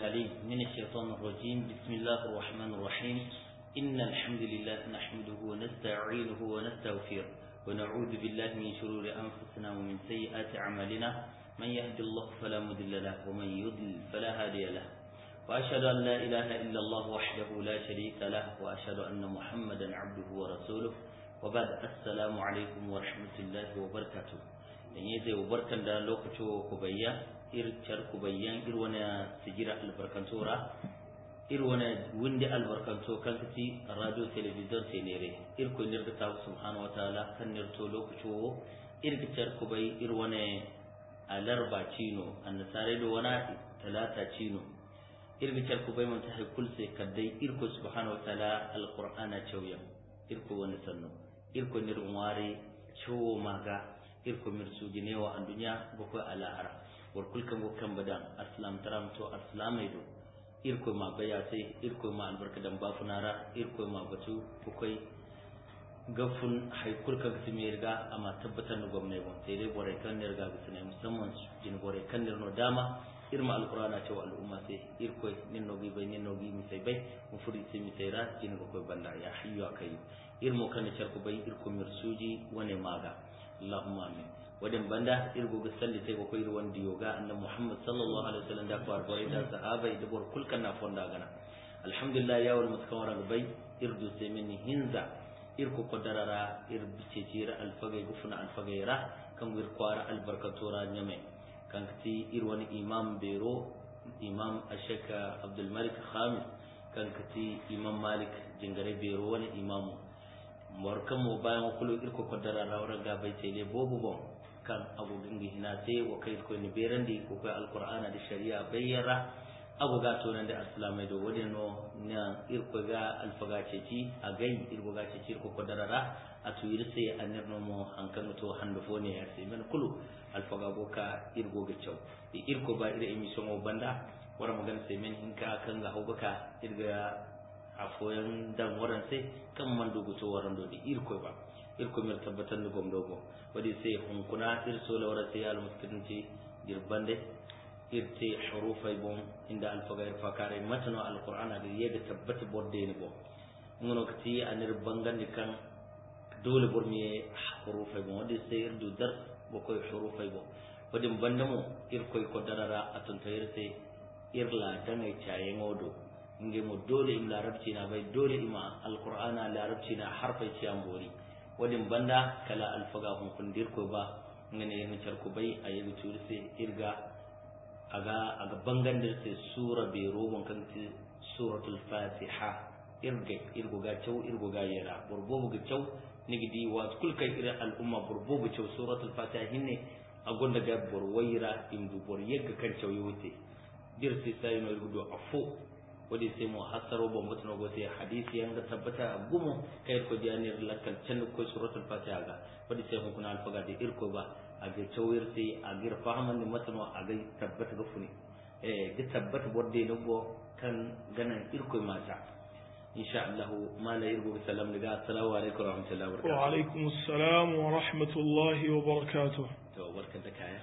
العليم من الشيطان الرجيم بسم الله الرحمن الرحيم إن الحمد لله نحمده ونستعينه ونستغفره ونعوذ بالله من شرور أنفسنا ومن سيئات أعمالنا من يهد الله فلا مضل له ومن يضلل فلا هادي له وأشهد أن لا إله إلا الله وحده لا شريك له وأشهد أن محمدا عبده ورسوله وبعد السلام عليكم ورحمة الله وبركاته dan yi zai barkan da lokacin ku bayya ircar ku bayyan ir wani sigira albarkantora ir wani windi albarkanto kan kaci radio television sai nere ir ku nir ta subhanahu wataala kan nir to lokacin ir gicar ku bai ir wani alarba cino annasare do wana talata cino ir gicar ku bai mun ta haikul sai kaddai ir ku subhanahu wataala alqur'ana chawya ir ku wani sanno ir ku nir ware chowo maga irko mir suginewa an duniya boko ala ara war kulkan go kan badan aslam taram to aslamai do irko ma baya sai irko ma albarka dan bafunara irko ma batu bukoi gafun haikul kan su mai riga amma tabbatar da gwamnati ba sai dai bore kan ne riga su ne musamman jin bore kan ne no dama irma alqur'ana cewa al'umma sai irko nin no bai nin no mi sai bai mu furi sai mi sai ra jin go ko banda ya hayyu akai irmo kan charku bai irko mir suji wane maga Allahumma amin wadin banda irgo ga salli sai ko koyir wanda yoga annabi Muhammad sallallahu alaihi wasallam da kwar bare da sahaba da bor kulkan na fonda gana alhamdulillah ya wal muskawara bai irdu sai min hinza irko kodarara ir bice jira alfagai gufuna alfagai ra kan wir kwara albarkatora nyame kan kati ir wani imam bero imam ashaka abdul malik khamis kan kati imam malik jingare bero wani imamu morkan mo bayan kulu irko ko dara rawra ga bai tele bobu bon kan abu dingi hina te wa kai ko ni berandi ko ko alqur'ana da shari'a bayyara abu ga to nan da islamai do wadi no na irko ga alfaga ceci a gai irko ga ceci irko ko dara ra a tuyir sai anir no mo hankan to hando fone ya sai men kulu alfaga go ka irgo ga cew irko ba ira emission o banda wara magana sai men hinka kan ga hubaka irga a foyan dan waran sai kan man dogo to waran do di irko ba irko mer tabbatan da gom dogo wadi sai hunkuna ir so la wara sai al muskinci dir bande irte hurufai bon inda al fagair fakare matano al qur'ana da yega tabbata borde ni bo ngono kati anir bangandi kan dole burmi hurufai bon wadi sai irdu dar bo koy hurufai bo wadi bandamo irko ko darara atun tayirte irla dangai chaye ngodo nge mo dole im larabci na bai dole ima alqur'ana larabci na harfai ci ambori wadin banda kala alfaga hun kundir ko ba ngene yin charku bai ayi turse irga aga aga bangan da sai sura be robon kan ti suratul fatiha irge irgo ga chau irgo ga yara burbo ga chau nigidi wa kul kai ira al umma burbo ga chau suratul fatiha hinne agonda ga borwaira indu bor yegga kan chau yote dirsi sai no irgo afo wadi sai mu hasaro ban mutu na gote hadisi yan ga tabbata a gumo kai ko jani lakal can ko suratul fatiha ga wadi sai hukuna alfaga da irko ba a ga tawir sai a ga fahaman da mutu a ga tabbata ga funi eh ga tabbata borde no go kan ganan irko mata insha Allah mala irgo salam daga assalamu alaikum warahmatullahi wabarakatuh wa alaikum assalam wa rahmatullahi wa barakatuh to barkan da kaya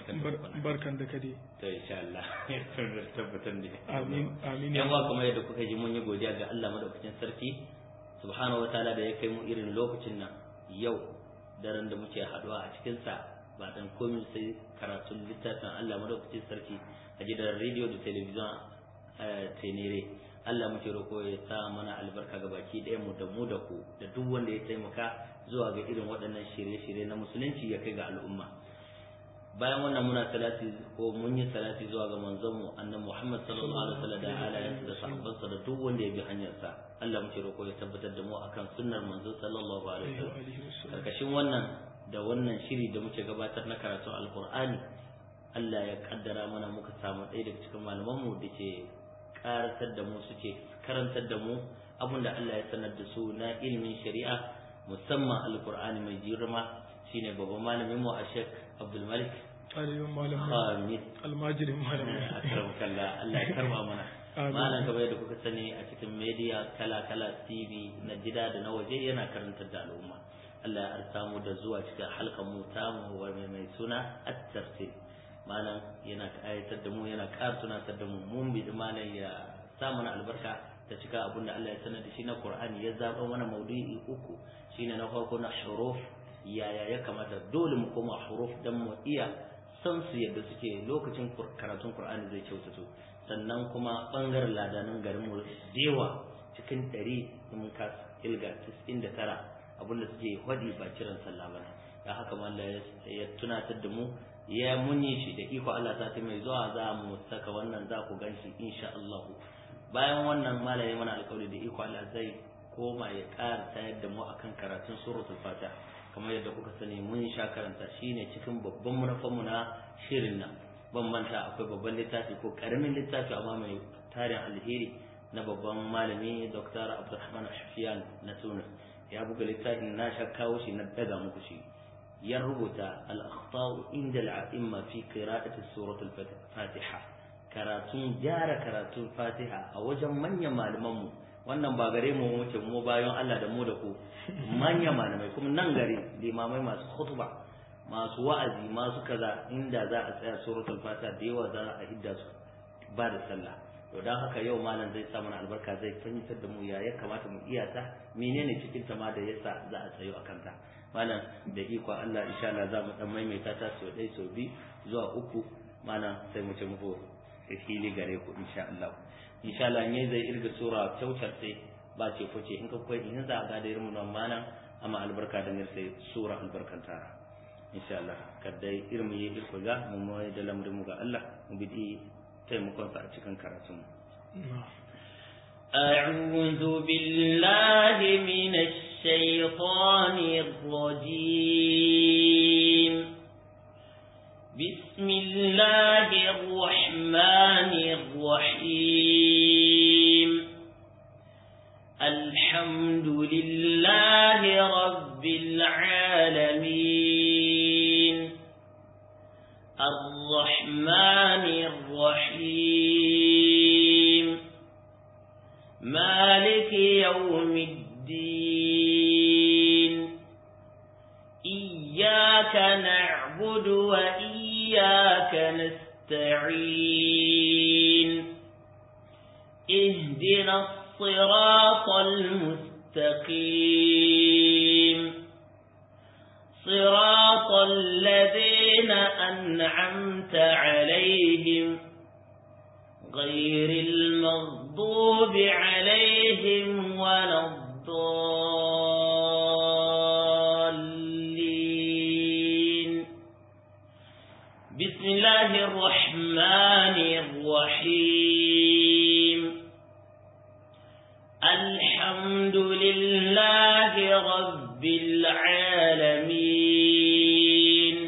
barkan da kade to insha Allah tabbatar da amin amin yan wa kuma yadda kuka ji mun yi godiya ga Allah madaukakin sarki subhanahu wataala da ya kai mu irin lokacin nan yau daren da muke haduwa a cikin sa ba dan komai sai karatun littafin Allah madaukakin sarki a gidan radio da television tenere Allah muke roko ya sa mana albarka ga baki ɗaya mu da mu da ku da duk wanda ya taimaka zuwa ga irin waɗannan shirye-shirye na musulunci ya kai ga al'umma bayan wannan muna salati ko mun yi salati zuwa ga manzon mu annabi Muhammad sallallahu alaihi wasallam da alayansa da sahabbansa da duk wanda ya bi hanyarsa Allah muke roko ya tabbatar da mu akan sunnar manzo sallallahu alaihi wasallam karkashin wannan da wannan shiri da muke gabatar na karatu alqur'ani Allah ya kaddara mana muka samu ɗaya daga cikin malaman mu da ke karatar da mu suke karantar da mu abinda Allah ya sanar da su na ilimin shari'a musamman alqur'ani mai girma shine babban malamin mu a Sheikh Abdul Malik Aliyu malam Khamis almajirin malam akram kallah Allah ya karba mana malam kamar yadda kuka sani a cikin media kala kala TV na gida da na waje yana karantar da al'umma Allah ya arsa mu da zuwa cikin halkan mu ta mu mai suna at-tartil malam yana ayatar da mu yana ƙara tunatar da mu mun bi malam ya sa mana albarka ta cika abin da Allah ya sanar da shi na Qur'ani ya zaba mana maudu'i uku shine na farko na huruf yaya ya kamata dole mu koma huruf dan mu iya san su yadda suke lokacin karatun Qur'ani zai kyautato sannan kuma bangaren ladanan garin mu dewa cikin 100 mun ka ilga 99 abinda suke hadi ba kiran sallah bane da haka mallan ya tunatar da mu ya munyi shi da iko Allah ta mai zuwa za mu saka wannan za ku ganshi insha Allah bayan wannan mallan ya mana alƙawari da iko Allah zai koma ya ƙara tayar da mu akan karatun suratul fatiha kamar yadda kuka sani mun sha karanta shine cikin babban manufarmu na shirin nan ban manta akwai babban littafi ko karamin littafi amma mai tarin alheri na babban malami Dr. Abdulrahman Shafiyan na Tunis ya buga littafin na sha kawo shi na daga muku shi ya rubuta al-akhtau inda al-a'imma fi qira'ati suratul fatiha karatun gyara karatun fatiha a wajen manyan malaman mu wannan ba gare mu wuce mu bayan Allah da mu da ku manya malamai kuma nan gare limamai masu khutba masu wa'azi masu kaza inda za a tsaya suratul fatiha da yawa za a hidda su ba da sallah to dan haka yau malam zai sa mana albarka zai fahimtar da mu ya ya kamata mu iya ta menene cikin ta ma da yasa za a tsayo akan ta malam da iko Allah insha Allah za mu dan maimaita ta sau ɗaya sau biyu zuwa uku malam sai mu ce muku fili gare ku insha Allah insha Allah ne zai irga sura kyautar sai ba ce fice in ka koyi in za a ga da irin nan malam amma albarka da ne sai sura albarkanta insha Allah kada irin mu yi irko ga mu mai da lamarin mu ga Allah mu bi taimakon sa a cikin karatun mu أعوذ بالله من الشيطان الرجيم بسم الله الرحمن الرحيم الحمد لله رب العالمين الرحمن الرحيم مالك يوم الدين إياك نعبد وإياك نستعين اهدنا الصراط المستقيم صراط الذين أنعمت عليهم غير المغضوب عليهم ولا الضالين بسم الله الرحمن الرحيم الحمد لله رب العالمين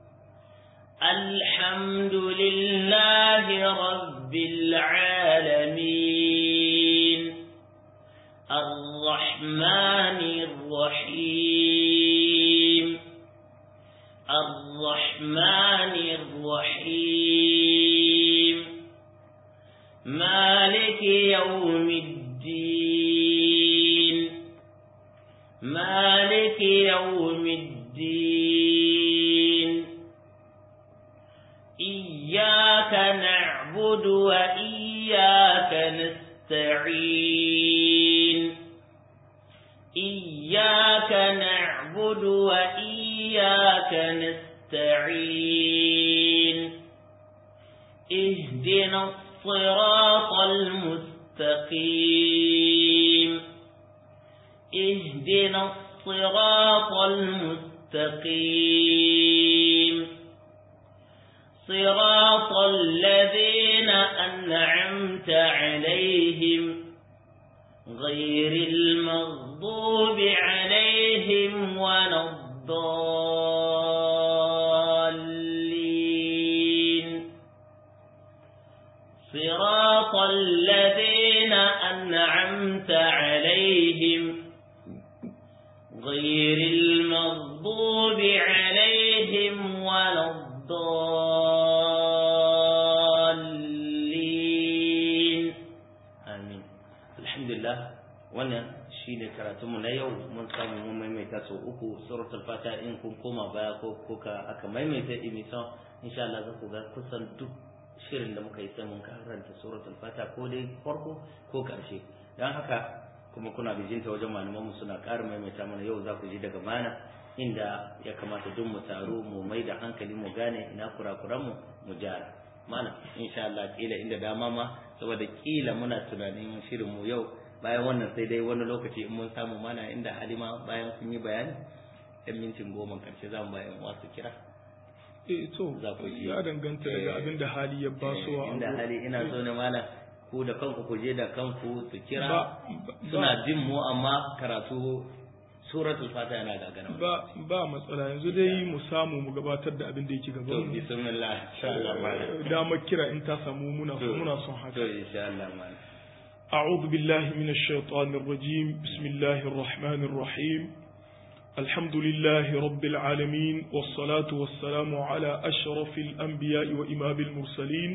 الحمد لله رب العالمين الرحمن الرحيم الرحمن الرحيم مالك يوم الدين مالك يوم الدين إياك نعبد وإياك نستعين إياك نعبد وإياك نستعين اهدنا الصراط المستقيم اهدنا الصراط المستقيم صراط الذين أنعمت عليهم غير المغضوب عليهم ولا الضالين صراط الذين أنعمت عليهم غير المغضوب عليهم ولا الضالين amin alhamdulillah wannan shine karatunmu na yau mun samu mun maimaita sau uku suratul fata in kun koma baya ko kuka aka maimaita emission insha Allah za ku ga kusan duk shirin da muka yi sai mun karanta suratul fata ko dai farko ko karshe dan haka kuma kuna bijinta wajen malamanmu suna ƙara maimaita mana yau za ku ji daga mana inda ya kamata duk mu taro mu mai da hankali mu gane ina kurakuranmu mu gyara mana insha Allah kila inda dama ma saboda kila muna tunanin shirin mu yau bayan wannan sai dai wani lokaci in mun samu mana inda halima bayan sun yi bayani ɗan mintin goma karshe za mu bayan wasu kira eh to Za ku ji. ya danganta Eh, daga abin da hali ya basuwa inda hali ina so ne mana ku da kanku ku je da kanku su kira Ba- ba- suna jin mu amma karatu suratul fata yana gagara ba ba matsala yanzu dai mu samu mu gabatar da abin da yake to gaban mu bismillah insha Allah malam damar kira in ta samu muna To, muna son to haka insha Allah malam أعوذ بالله من الشيطان الرجيم بسم الله الرحمن الرحيم الحمد لله رب العالمين والصلاة والسلام على أشرف الأنبياء وإمام المرسلين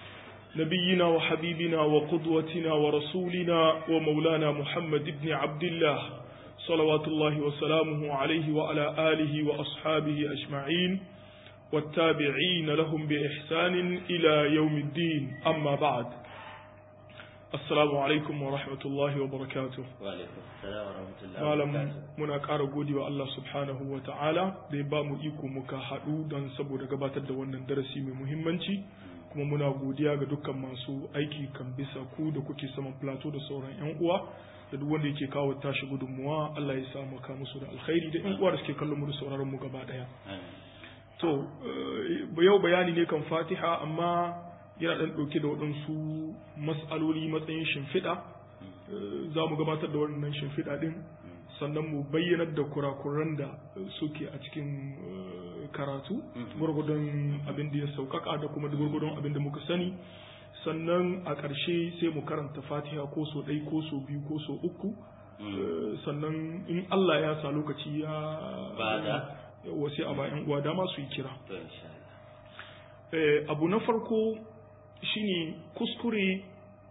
نبينا وحبيبنا وقدوتنا ورسولنا ومولانا محمد بن عبد الله صلوات الله وسلامه عليه وعلى آله وأصحابه أجمعين والتابعين لهم بإحسان إلى يوم الدين أما بعد Assalamu alaikum wa rahmatullahi wa barakatuh. wa alaikum assalam wa rahmatullahi wa Malam barakatuh muna ƙara godewa Allah subhanahu wa ta'ala da ya ba mu iko muka haɗu don saboda gabatar da wannan darasi mai muhimmanci kuma muna godiya ga dukkan masu aiki kan bisa ku da kuke saman plateau da sauran 'yan uwa da duk wanda yake kawo tashi gudunmuwa Allah ya sa maka musu da alkhairi da 'yan uwa da suke kallon mu da sauraron mu gaba ɗaya. Amin. To, eh, yau bayani ne kan fatiha amma yana ɗan ɗauke da waɗansu mas'aloli matsayin shimfiɗa. Eh, Za mu gabatar da waɗannan shimfiɗa ɗin, sannan mu bayyanar da kurakuran da eh, suke a cikin eh, karatu, gwargwadon abin da ya sauƙaƙa da kuma da gwargwadon abin da muka sani. Sannan a ƙarshe sai mu karanta fatiha ko so ɗai ko so biyu ko so uku. Eh, Sannan in Allah ya sa lokaci ya Bada. wasu a bayan uwa dama su yi kira to insha Allah Eh, abu na farko shine kuskure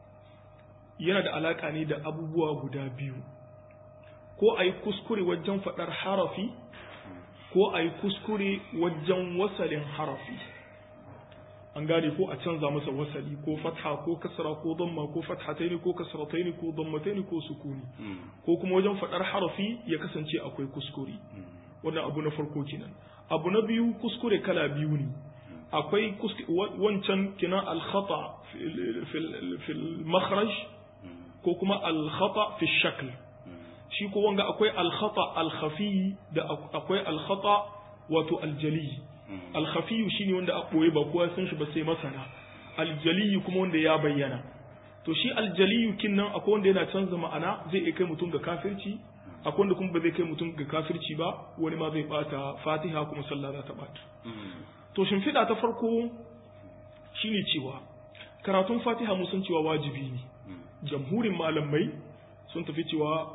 yana da alaka ne da abubuwa guda biyu ko a yi kuskure wajen faɗar harafi ko a yi kuskure wajen wasalin harafi an gane ko a canza masa wasali ko fatha ko kasra ko damma ko fathataini ko kasrataini ko dammataini ko sukuni Mm, ko kuma wajen faɗar harafi ya kasance akwai kuskure mm, wannan abu na farko kenan abu na biyu kuskure kala biyu ne akwai kusk- wa- wancan kenan al-khata fil- fil fil makhraj mm, ko kuma al-khata fi shakl mm, shi ko wanga akwai al-khata al-khafi da ak- akwai al-khata wato al-jali mm, al-khafi shine wanda a boye ba kowa san shi ba sai masana al-jali kuma wanda ya bayyana to shi al-jali kinnan akwai wanda yana canza ma'ana zai iya kai mutum ga kafirci akwai wanda kuma ba zai kai mutum ga kafirci ba wani ma zai bata fatiha kuma sallah za ta bata mm, to shimfiɗa ta farko shine cewa karatun fatiha mun san cewa wajibi ne mm, jamhurin malamai sun tafi cewa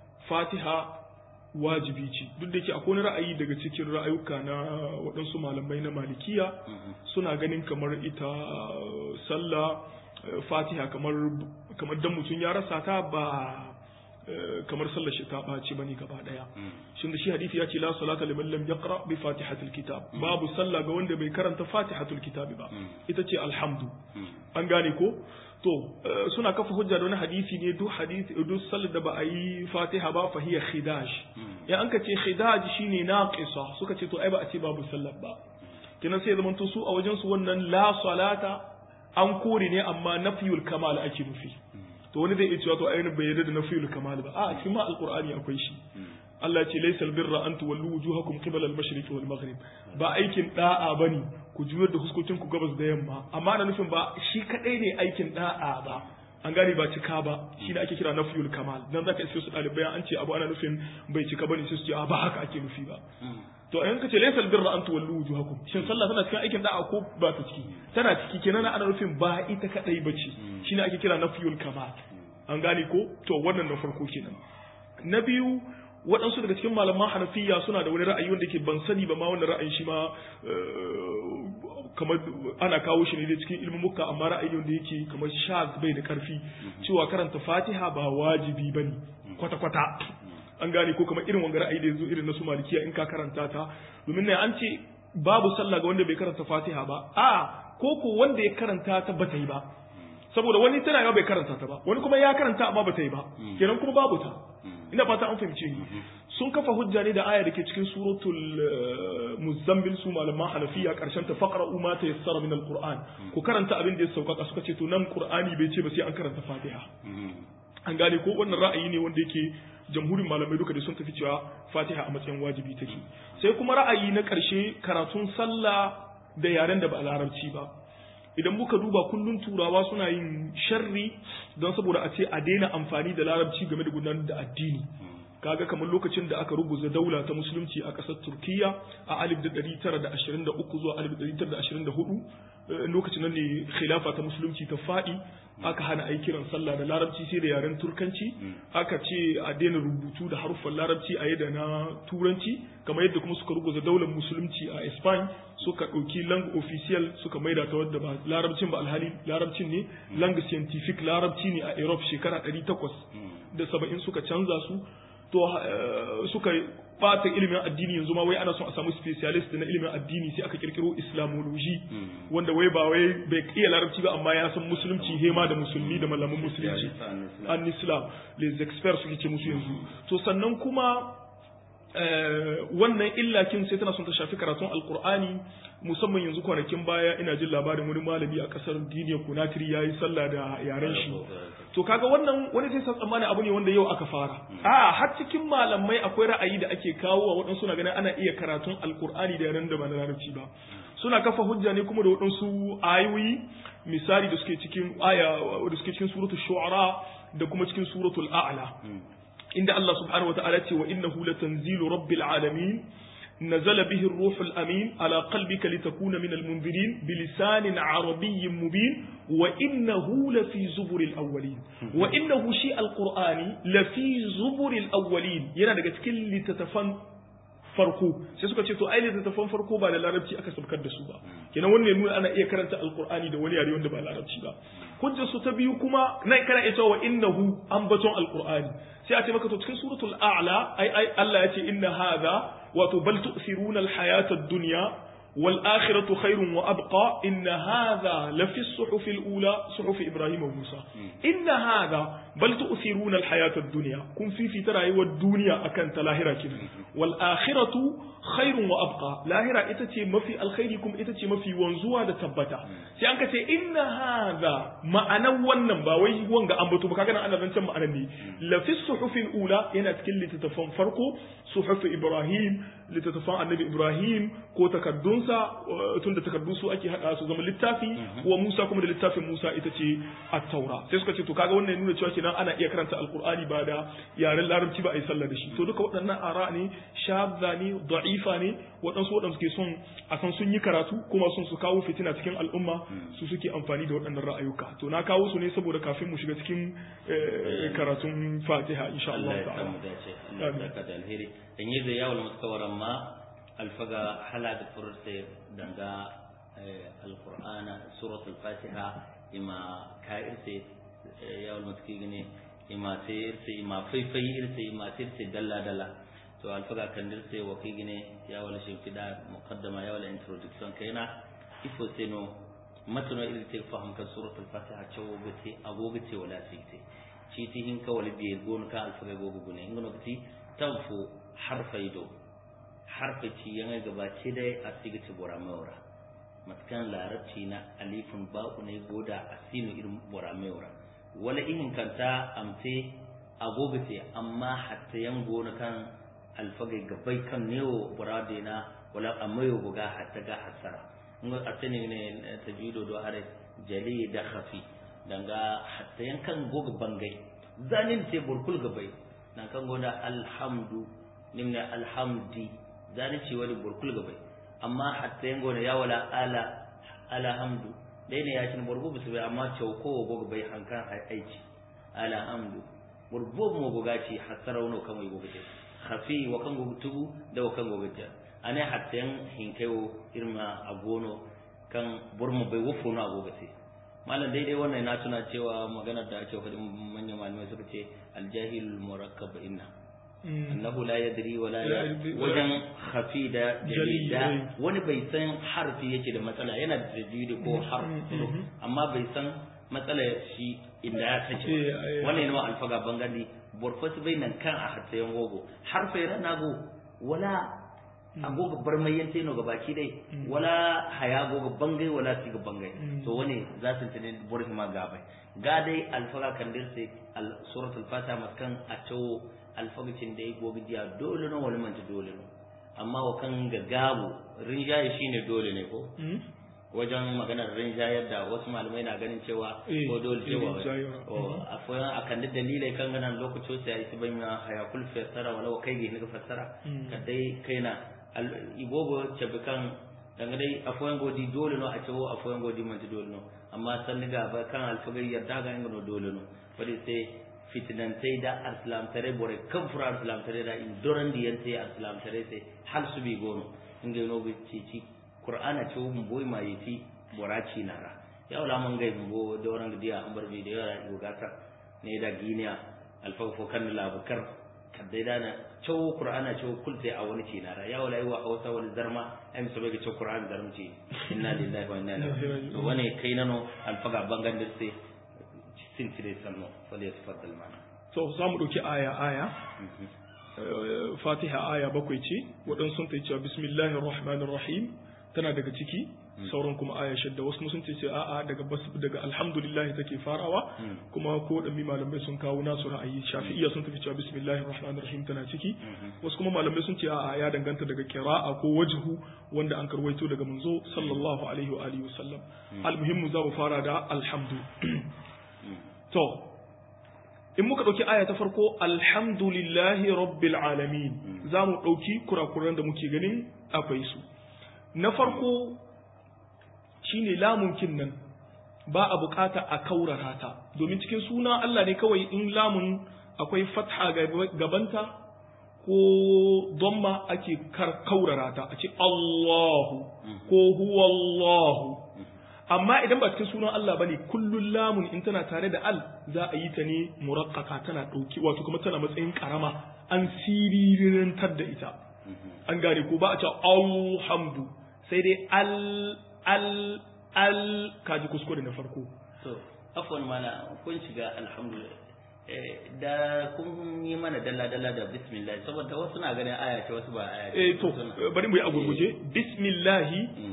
fatiha wajibi ce duk da yake akwai wani ra'ayi daga cikin ra'ayuka na waɗansu malamai na malikiya mm, suna ganin kamar ita uh, sallah uh, fatiha kamar kamar dan mutum ya rasa ta ba uh, kamar sallar shi ta ɓaci bane gaba ɗaya mm, shin da shi hadisi ya ce la salata liman lam yaqra bi fatihatil kitab babu sallah ga wanda bai karanta fatihatul kitab ba Mm. ita ce alhamdu mm, an gane ko to eh, suna kafa hujja da wani hadisi ne duk hadisi duk sallar da ba a yi fatiha ba fa hiya khidaj mm, ya an ka ce khidaj shine naqisa suka ce to ai ba a ce babu sallar ba kenan sai zaman to su a wajen su wannan la salata an kore ne amma nafiyul kamal ake nufi to wani zai iya cewa to ainihin bai yarda da nafiyul kamal ba a cikin ma alqur'ani akwai shi mm, Allah ya ce laysal birra an tuwallu wujuhakum qibala al-mashriqi wal maghrib ba aikin da'a bane ku juyar da huskokin ku gabas da yamma amma ana nufin ba shi kadai ne aikin da'a ba an gane ba cika ba shi da ake kira nafiyul kamal dan zaka iske su dalibai an ce abu ana nufin bai cika bane sai su ce a ba haka ake nufi ba mm, to in ka ce laysal birra an tuwallu wujuhakum shin sallah tana cikin aikin da'a ko ba ta ciki tana ciki kenan ana nufin ba ita kadai bace shine ake kira nafiyul kamal an gane ko to wannan na farko kenan na biyu waɗansu daga cikin malaman hanafiya suna da wani ra'ayi wanda ke ban sani ba ma wannan ra'ayin shi ma eh, kamar ana kawo shi ne da cikin ilmin muka amma ra'ayi wanda yake kamar shaz bai da karfi cewa karanta fatiha ba wajibi bane kwata kwata an gane ko kamar irin wanga ra'ayi da yanzu irin na su malikiya in ka karanta ta domin ne an ce babu sallah ga wanda bai karanta fatiha ba a ko ko wanda ya karanta ta bata yi ba saboda wani tana yawa bai karanta ta ba wani kuma ya karanta amma bata yi ba kenan kuma babu ta ina fata an fahimce ni sun kafa hujja ne da aya da ke cikin suratul muzammil su malaman hanafiya karshen ta faqra ma ta yassara min alquran ku karanta abin da ya sauƙaƙa suka ce to nan qur'ani bai ce ba sai an karanta fatiha an gane ko wannan ra'ayi ne wanda yake jamhurin malamai duka da sun tafi cewa fatiha a matsayin wajibi take sai kuma ra'ayi na ƙarshe karatun sallah da yaren da ba larabci ba idan muka duba kullun turawa suna yin sharri don saboda a ce a daina amfani da larabci game da gudanar da addini kaga kamar lokacin da aka rubuta daula ta musulunci a ƙasar turkiya a 1923 zuwa 1924 lokacin nan ne khilafa ta musulunci ta faɗi aka hana a yi kiran sallah da larabci sai da yaren turkanci aka ce a daina rubutu da haruffan larabci a yadda na turanci kamar yadda kuma suka rubuta daular musulunci a Spain suka ɗauki lang official suka maida ta wadda ba larabcin ba alhali larabcin ne lang scientific larabci ne a Europe shekara 800 da saba'in suka canza su to suka bata ilimin addini yanzu ma wai ana son a samu specialist na ilimin addini sai aka kirkiro islamology wanda wai ba wai bai iya larabci ba amma ya san musulunci hema da musulmi da malaman musulunci an islam les experts suke ce musu yanzu to sannan kuma wannan illakin sai tana son ta shafi karatun alkur'ani musamman yanzu kwanakin baya ina jin labarin wani malami a kasar duniya kunatiri ya yi sallah da yaren shi to kaga wannan wani sai san tsammani abu ne wanda yau aka fara a har cikin malamai akwai ra'ayi da ake kawo wa waɗansu na ganin ana iya karatun alkur'ani da yaren da ba na larabci ba suna kafa hujja ne kuma da waɗansu ayoyi misali da suke cikin aya da suke cikin suratul shu'ara da kuma cikin suratul a'la inda Allah subhanahu wata'ala ce wa innahu latanzilu rabbil alamin نزل به الروح الأمين على قلبك لتكون من المنذرين بلسان عربي مبين وإنه لفي زبر الأولين وإنه شيء القرآن لفي زبر الأولين ينا daga cikin littattafan farko sai suka ce to ai littattafan farko ba da larabci aka sabkar da su ba kenan wannan ya nuna ana iya karanta alqur'ani da wani yare wanda ba larabci ba hujjar su ta biyu kuma nan kana iya cewa innahu ambaton alqur'ani sai a ce maka to cikin suratul a'la ai ai Allah ya ce inna hadha wato bal tu'thiruna alhayata ad-dunya wal akhiratu khairun wa abqa inna hadha la fi as-suhuf al-ula suhuf ibrahim wa musa inna hadha bal tu'thiruna alhayata ad-dunya kun fi fi rayuwar duniya akan ta lahira kidan wal akhiratu khairun wa abqa lahira ita ce mafi alkhairi kuma ita ce mafi wanzuwa da tabbata sai an ka ce inna hadha ma'anan wannan ba wai wanga an bato ba kaga nan ana zancen ma'anan ne la fi suhufil ula yana cikin littattafan farko suhuf ibrahim littattafan annabi ibrahim ko takaddunsa tunda takaddu su ake hada su zama littafi wa musa kuma da littafin musa ita ce at-taura sai suka ce to kaga wannan ya nuna cewa kenan ana iya karanta alqur'ani ba da yaren larabci ba a yi sallah da shi to duka waɗannan ara ne shadda ne da'ifa ne waɗansu waɗanda suke son a san sun yi karatu kuma sun su kawo fitina cikin al'umma su suke amfani da waɗannan ra'ayuka to na kawo su ne saboda kafin mu shiga cikin karatun fatiha insha Allah ta'ala Allah ya da alheri dan yi da yawon mutakawaran ma alfaga hala da furta danga alqur'ana suratul fatiha ima ka irse yawon mutaki gane ima sai irse ima faifai irse ima sai irse dalla dalla to alfaga kan dirse wa kai gine ya wala shimfida muqaddama ya wala introduction kaina ifo seno matano irin te fahamta suratul fatiha cewa gote agogo ce wala site ci ti hin ka wala biye gon ka alfaga gogo gune ngono ti tanfo harfai do harfa ci yanga gaba ce dai a sigiti bora mawra matkan larabci na alifun ba'u ne goda asinu irin bora mawra wala ihin kanta amte agogo ce amma hatta yan gona kan alfagai gabai kan newo burade na wala amayo buga hatta ga hasara ngo atene ne tajudo do are jali da khafi danga hatta yankan goga bangai zanin te burkul gabai nan kan goda alhamdu nimna alhamdi zanin ce wani burkul gabai amma hatta yango ne ya wala ala alhamdu dai ne ya cin burgu bisu bai amma chauko goga bai hankan aici alhamdu burbo mo goga ci hasara wono kamai goga ce khafi wa kan gogo tugu da wa kan gogo jar ane hatten hinkewo irma agono kan burmo bai wofo no agogo se malam daidai wannan na tuna cewa magana da ake faɗin manyan malamai suka ce aljahil murakkab inna annahu la yadri wa la wajen khafi da jalida wani bai san harfi yake da matsala yana da tajwidi ko harfi amma bai san matsala shi inda ya tace wannan yana alfaga bangandi borfas bai nan kan a hatsayen gogo harfe nago wala agoga barmayen teno ga baki dai wala haya goga bangai wala siga bangai to wani za su tane burhi ma gabai ga dai alfaga kan dirse al suratul fatiha maskan a tawo alfagacin da ya gobe diya dole no wani manta dole no amma wa kan ga gabu rinjaye shine dole ne ko wajen maganar rinjayar da wasu malamai na ganin cewa ko dole cewa akwai a kan da dalilai kan ganan lokacin sai ya isi ban ya hayakul fassara wala kai ga ga fassara kadai kaina ibogo cabi kan danga dai afoyan godi dole no a cewo afoyan godi man dole no amma san ga ba kan alfagai yarda ga ingano dole no wadi sai fitinantai da arsalam tare bore kan fura arsalam tare da in doran di yante arsalam tare sai hal su bi gono inga no bi ci ci qur'ana ce mun boy ma yiti boraci nara ya wala man gai bo doran dia an bar bi da yara gata ne da giniya alfafo kan labukar kadai da na cewa qur'ana cewa kulte a wani ce nara ya wala wa hausa wani zarma ai musu bai cewa qur'an zarmci inna lillahi wa inna ilaihi raji'un to wane kai nano alfaga bangan da sai sin tire sanno fali yasfaddal mana to za mu dauki aya aya fatiha aya bakwai ce waɗansu sun ta cewa bismillahir rahmanir rahim tana daga ciki sauran kuma aya shadda wasu sun ce ce a'a daga daga alhamdulillah take farawa kuma ko da malamai sun kawo nasu ra'ayi shafi'iyya sun tafi cewa bismillahir rahmanir rahim tana ciki wasu kuma malamai sun ce a'a ya danganta daga qira'a ko wajhu wanda an karwaito daga manzo sallallahu alaihi wa alihi wasallam almuhimmu za mu fara da alhamdu to in muka ɗauki aya ta farko alhamdulillahi rabbil alamin za mu ɗauki kurakuran da muke ganin akwai su na farko shine lamunkin nan ba a bukata a kaurara ta domin cikin suna Allah ne kawai in lamun akwai fatha gabanta ko domma ake kaurara ta a ce Allahu ko huwa Allahu amma idan ba cikin sunan Allah bane kullun lamun in tana tare da al za a yi ta ne muraqqaka tana dauki wato kuma tana matsayin karama an sirirantar da ita an gane ko ba a ce alhamdu sai dai al al al kaji kuskure na farko to afwan mana kun shiga alhamdulillah da kun yi mana dalla dalla da bismillah saboda wasu na ganin aya ce wasu ba aya ce eh to bari mu yi a gurguje bismillah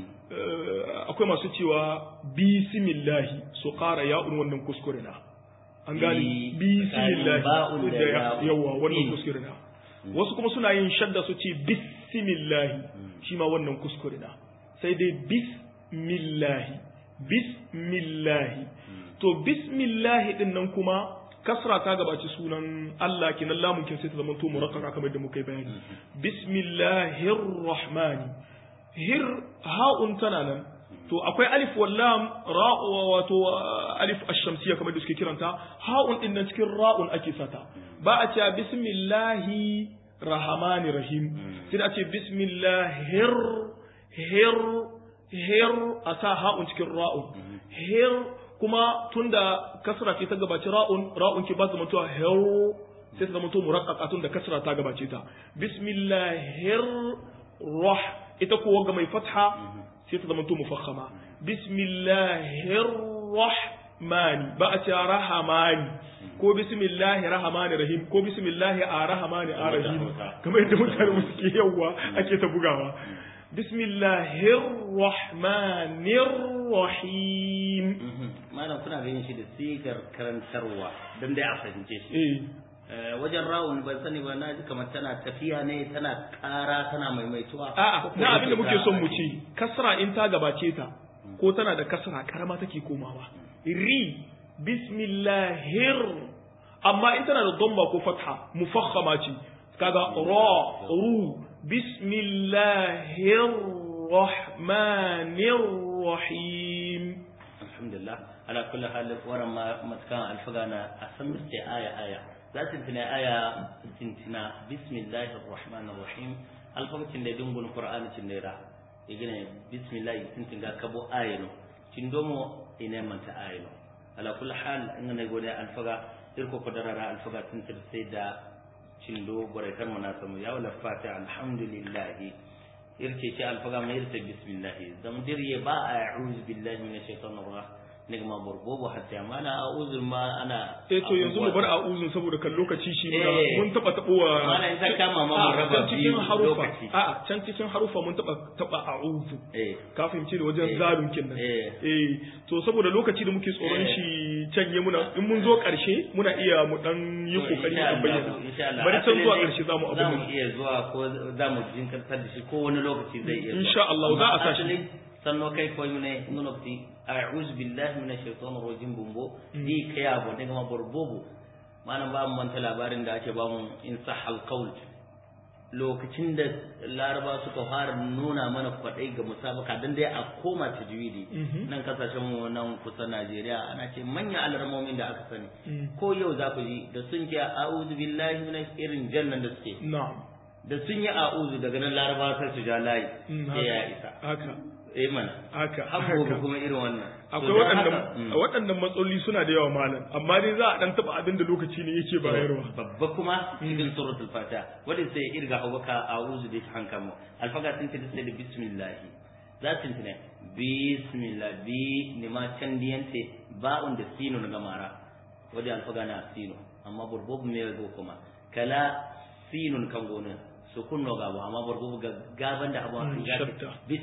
akwai masu cewa bismillahi su ƙara ya'un wannan kuskure na an gani bismillahi da yawa wannan kuskure na wasu kuma suna yin shadda su ce bismillahi shi ma wannan kuskure na sai dai bismillahi bismillahi to bismillahi din nan kuma kasra ta gabaci sunan Allah kinan lamun kin sai ta zama to murakkaka kamar da muka yi bayani bismillahir rahmani hir ha'un tana nan to akwai alif wallam ra'u wato alif ash-shamsiyya kamar da suke kiranta ha'un din nan cikin ra'un ake sata ba a cewa bismillahi rahmani rahim sai a ce bismillahir hir hir a sa ha'un cikin ra'un hir kuma tunda kasra ce ta gabaci ra'un ra'un ki ba ta mutuwa hir sai ta zama to muraqqaqa tunda kasra ta gabace ta bismillahir rah ita kuwa ga mai fatha sai ta zama to mufakhama bismillahir rahmani ba a ce rahamani ko bismillahir rahmanir rahim ko bismillahir arrahmani arrahim kamar yadda mutane suke yawa ake ta bugawa bismillahir rahmanir rahim malam kuna ganin shi da sigar karantarwa dan dai a fahimce shi wajen rawun ban sani ba na ji kamar tana tafiya ne tana ƙara tana maimaituwa a'a na abin da muke son mu ci kasra in ta gabace ta ko tana da kasra karama take komawa ri bismillahir amma in tana da dhamma ko fatha mufakhama ce kaga ra ru bismillahir rahmanir rahim alhamdulillah ala kulli hal waran ma matkan alfagana asan ce aya aya za su tuna aya tintina bismillahir rahmanir rahim alfabacin da dungun qur'ani cin da ya gina bismillah tintin ga kabo aya no cindomo ina manta ayno ala kulli hal ingana gode alfaga irko ko darara alfaga tintir sai da cindo bore tan mana samu ya wala fata alhamdulillah irce ce alfaga mai irce bismillah zam dirye ba a'udhu billahi minash shaitanir rajim nigma burbobo hatta mana a'udhu ma ana eh to yanzu mu bar a'udhu saboda kan lokaci shi muna Eh. mun taba tabowa mana in ta kama ma mu a raba can cikin biyu harufa lokaci a can cikin harufa mun taba taba a'udhu eh ka fahimci da wajen Eh. zalun kenan Eh. eh to saboda lokaci da muke tsoron Eh. shi canye muna in mun zo karshe muna iya mu dan yi To, kokari insha mu bayyana Allah, insha Allah. bari can zuwa Asali karshe zamu za abin mu nan iya zuwa ko za mu jinkirtar da shi ko wani lokaci zai iya zuwa Insha Allah, za a sa shi. Asali, sanno kai ko ne ngono ti a'udhu billahi minash shaitanir rajim bumbo di kaya bo daga ma borbobo manan ba mu manta labarin da ake ba mu in sahal qaul lokacin da laraba suka fara nuna mana kwadai ga musabaka dan dai a koma tajwidi Mhm. nan kasashen mu nan kusa Najeriya ana ce manyan alarmomin da aka sani Mm. ko yau za ku ji da sun ce a'udhu billahi minash irin jannan da suke na'am da sun yi a'udhu daga nan laraba sai su ja layi Mm, sai ya haka isa haka eh mana haka har haka. gobe kuma irin wannan To akwai don waɗannan haka, mm, waɗannan matsaloli suna da yawa malam amma dai za a dan taba abin da lokaci ne yake bayarwa babba kuma cikin suratul fatiha wanda sai irga hawaka a'udhu bi hankamu alfaga sun ce sai da bismillah za su tune bismillah bi ne ma can diyante ba'un da sino na gamara wanda alfaga na sino amma burbubu me go kuma kala sinun kan gona sukun no gabo amma burbubu ga gaban da abu Mm, an ga shadda. bis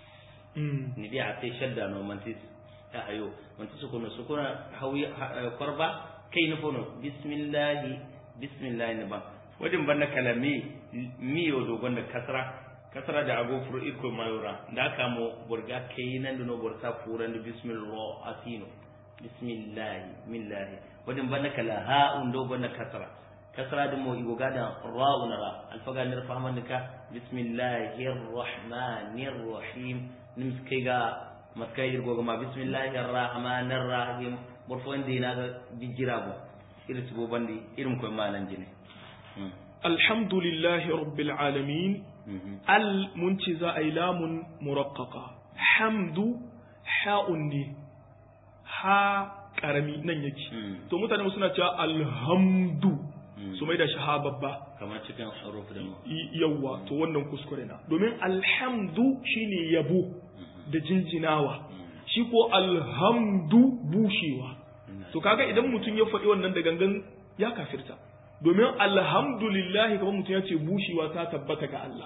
Mm. ni dia ate shadda no mantis ta ayo mantis sukuno sukuna hawi ha- korba kai no fono bismillah bismillah ne ba wadin banda kalami mi yo do gonda kasra kasra da ago furu iko mayura da ka mo burga kai nan do no burta furan da bismillah asino bismillah millah wadin banda kala ha un do gonda kasra kasra da mo igo gada ra'un ra alfaga nir fahman ka bismillahir rahmanir rahim nim kai ga maskai irgo ga ma bismillahir rahmanir rahim burfo indi na ga bijira bo irin su bandi irin ko malan jine Mm. alhamdulillahi rabbil alamin Mhm. al mun ce za a yi lamun murakkaka hamdu ha'un ne ha karami nan yake Mm. to mutane suna cewa alhamdu Mm. su mai da shi ha babba kamar cikin huruf da mu Y- yawwa to wannan kuskure na domin alhamdu shine yabo da jinjinawa shi ko alhamdu bushewa to kaga idan mutum ya faɗi wannan da gangan ya kafirta domin alhamdulillahi kamar mutum ya ce bushewa ta tabbata ga Allah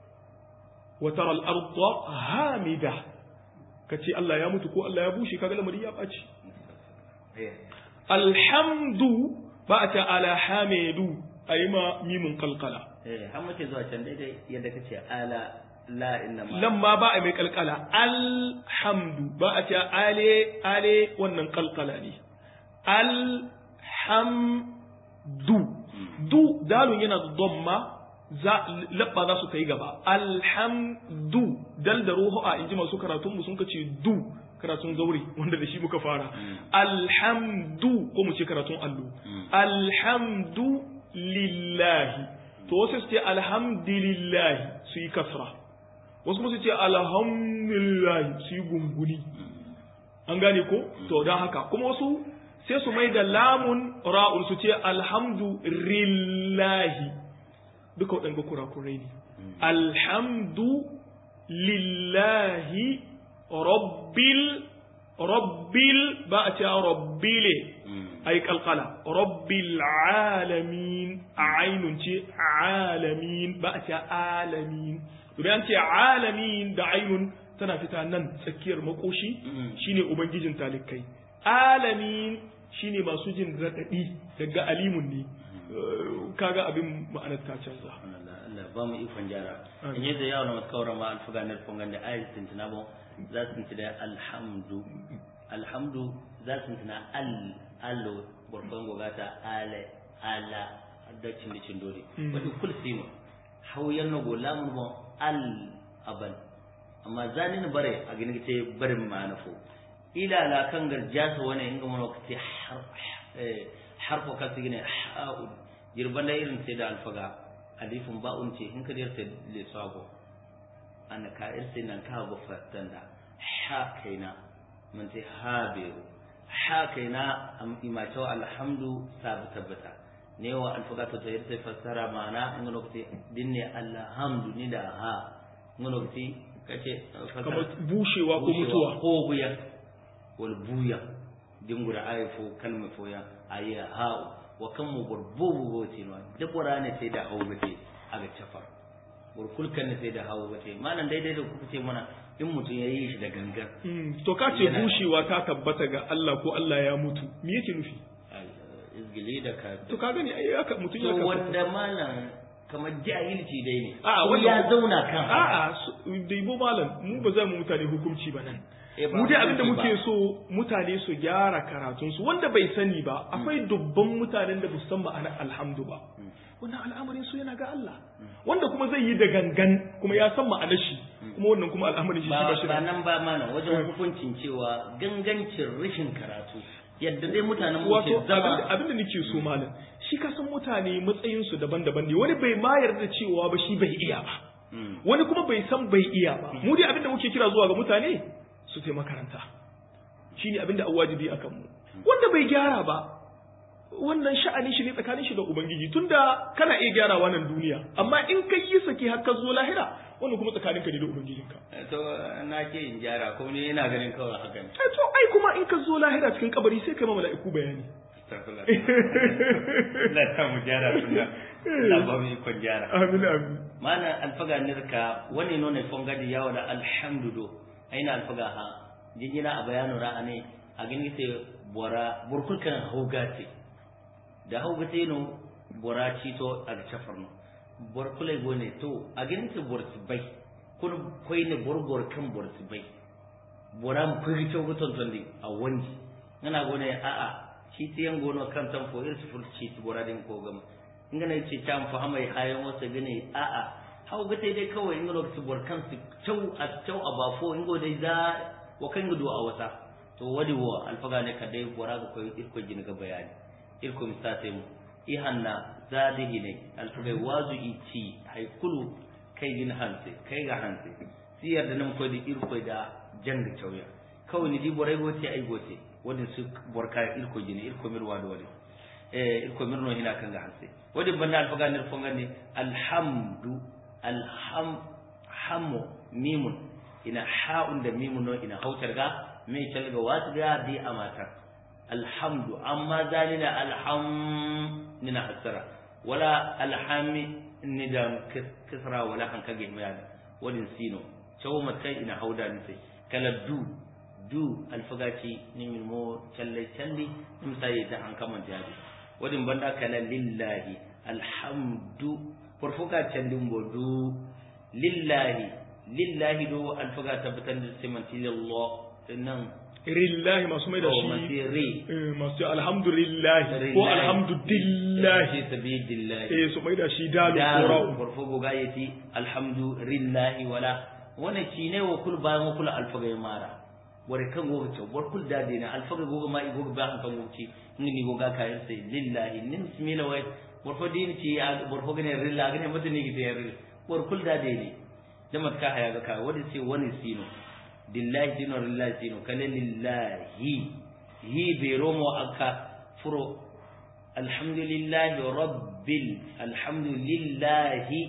wa tara al-ardha hamida kace Allah ya mutu ko Allah ya bushe kaga lamari ya ɓaci Eh. alhamdu ba a ta ala hamidu ayi ma mimun kalkala eh har muke zuwa can daidai yadda kace ala la inna ma nan ma ba a mai kalkala alhamdu ba a ce ale ale wannan kalkala ne alhamdu du dalun yana da domma za labba za su kai gaba alhamdu dal da ruhu a inji masu karatun mu sun kace du karatun zauri wanda da shi muka fara alhamdu ko mu ce karatun allo alhamdu lillahi to wasu su ce alhamdulillahi su yi kasra wasu kuma su ce alhamdulillah su yi gunguni an gane ko to don haka kuma wasu sai su mai da lamun ra'un su ce alhamdulillahi duka waɗanda kurakurai ne alhamdu lillahi rabbil rabbil ba a ce rabbile ai kalkala rabbil alamin ainun ce alamin ba a ce alamin domin an ce alamin da ainun tana fita nan tsakiyar makoshi shine ubangijin talikai alamin shine masu jin raɗaɗi daga alimun ne kaga abin ma'anar ta canza Allah ba mu ikon gyara in yadda yawon masu kawar ma alfuga na fungan da ayat tintina ba za su tintina alhamdu alhamdu za su tintina al allo burban gogata ale ala da cin da cin dole wani kul sino hauyan na gola mun bon al aban amma zanin bare a gini ce barin ma na fo ila la kan garjasa wani inga mun wakati har harfo kan su gine ha'ud girban da irin sai da alfaga alifin ba'un ce in ka da yarsa le sabo ana ka irse nan ka ba fatan da ha kaina mun ce habiru ha kai na imacho alhamdu sabu tabbata ne wa alfaga to ta yarda fassara mana in lokaci dinne alhamdu ni da ha in lokaci kace kamar bushewa ko mutuwa ko buya wal buya dingura ayi fo kalma fo ya ayi ha wa kan mu burbu bote no da qur'ani sai da hawo bace aga chafar bur kulkan sai da hawo bace malan daidai da kuka ce mana in mutum ya yi shi da gangan to ka ce bushewa ta tabbata ga Allah ko Allah ya mutu me yake nufi izgili da ka to ka gani ai haka mutum ya to kafa wanda malam kamar jahilci dai ne a ko wanda ya zauna kan a a daibo malam mu ba za mu mutane hukunci ba nan Eh, ba mu dai abinda hukunci muke ba. so mutane su gyara karatunsu wanda bai sani ba akwai dubban mutanen da san ma'anar alhamdu ba wannan al'amarin su yana ga Allah wanda kuma zai yi da gangan kuma ya san ma'anar shi kuma wannan kuma al'amarin shi shi ba ba shi ba da nan ba mana wajen hukuncin cewa gangancin rashin karatu yadda dai mutanen mu ke wato abinda zama abinda nake so malam shi ka san mutane matsayin su daban-daban ne wani bai ma yarda cewa ba shi bai iya ba Mm. wani kuma bai san bai iya ba mu dai abinda muke kira zuwa ga mutane su tai makaranta shine abinda an wajibi akan mu wanda bai gyara ba wannan sha'anin shi ne tsakanin shi da ubangiji tunda kana iya gyarawa nan duniya amma in kai yi saki har ka zo lahira wannan kuma tsakanin ka ne da ubangijinka to na ke in gyara ko ne ina ganin kawai haka ne eh to ai kuma in ka zo lahira cikin kabari sai kai ma mala'iku bayani Astagfirullah. Allah ta mu gyara sunna Allah ba mu ikon gyara amin amin mana alfaga nirka wani nuna fongadi yawo da alhamdudo aina alfaga ha jinjina a bayanu ra'ane a gani sai bora burkul kan haugate da haugate no bora cito a chafarno borkule gone to a gani sai borsi bai kun koi ne borbor kan borsi bai bora mu kuyi to guton tondi a wanji ngana gone a a shi tiyan gono kan tan fo irsu ful ci bora din ko gama ngana ce tam fa hamai hayan wasa gane a a hau gate dai kawai in lokaci borkan su tau a tau a bafo ingo dai za wa kan gudu a wata to wadi wo alfaga ne kadai bora ga koyi irko jin ga bayani irko misate mu ihanna zadihi ne alfaga wazu ici haikulu kai din hanse kai ga hanse siyar da nan koyi da irko da janga tauya kawai ni di borai gote ai gote wadi su borka irko jini irko mirwa da wadi eh irko mirno hina kan ga hanse wadi banda alfaga ne fonga ne alhamdu alham hammu mimun ina ha'un da mimun no ina hautar ga mai talga wasu ga bi a matar alhamdu amma zalina alham nina hasara wala alhami ni da kisra wala an kage mai wadin sino cewa matai ina hauda ni sai kala du du alfagaci ni min mo challe challi nim sai ta an kaman jadi wadin banda kala lillahi alhamdu furfuka candin bodu lillahi lillahi do alfaga tabbatar da simanti lillah nan rillahi masu mai da to shi masiri eh, masu alhamdulillahi ko alhamdulillahi fi sabilillah eh su mai da shi dalu daru kora'u furfugo gayeti alhamdulillahi wala wannan shi ne wa kul bayan wa kul alfaga mara wari kan goga ce war kul dade na alfaga goga ma goga ba kan goci ni ni goga kayan sai lillahi nin bismillah wai war fo din ci war fo gane rilla gane mata ni gite rilla war kul dade ne da mat ka haya ga ka wani sai wani sino dillahi sino lillahi sino kale lillahi hi be romo aka furo alhamdulillahi rabbil alhamdulillahi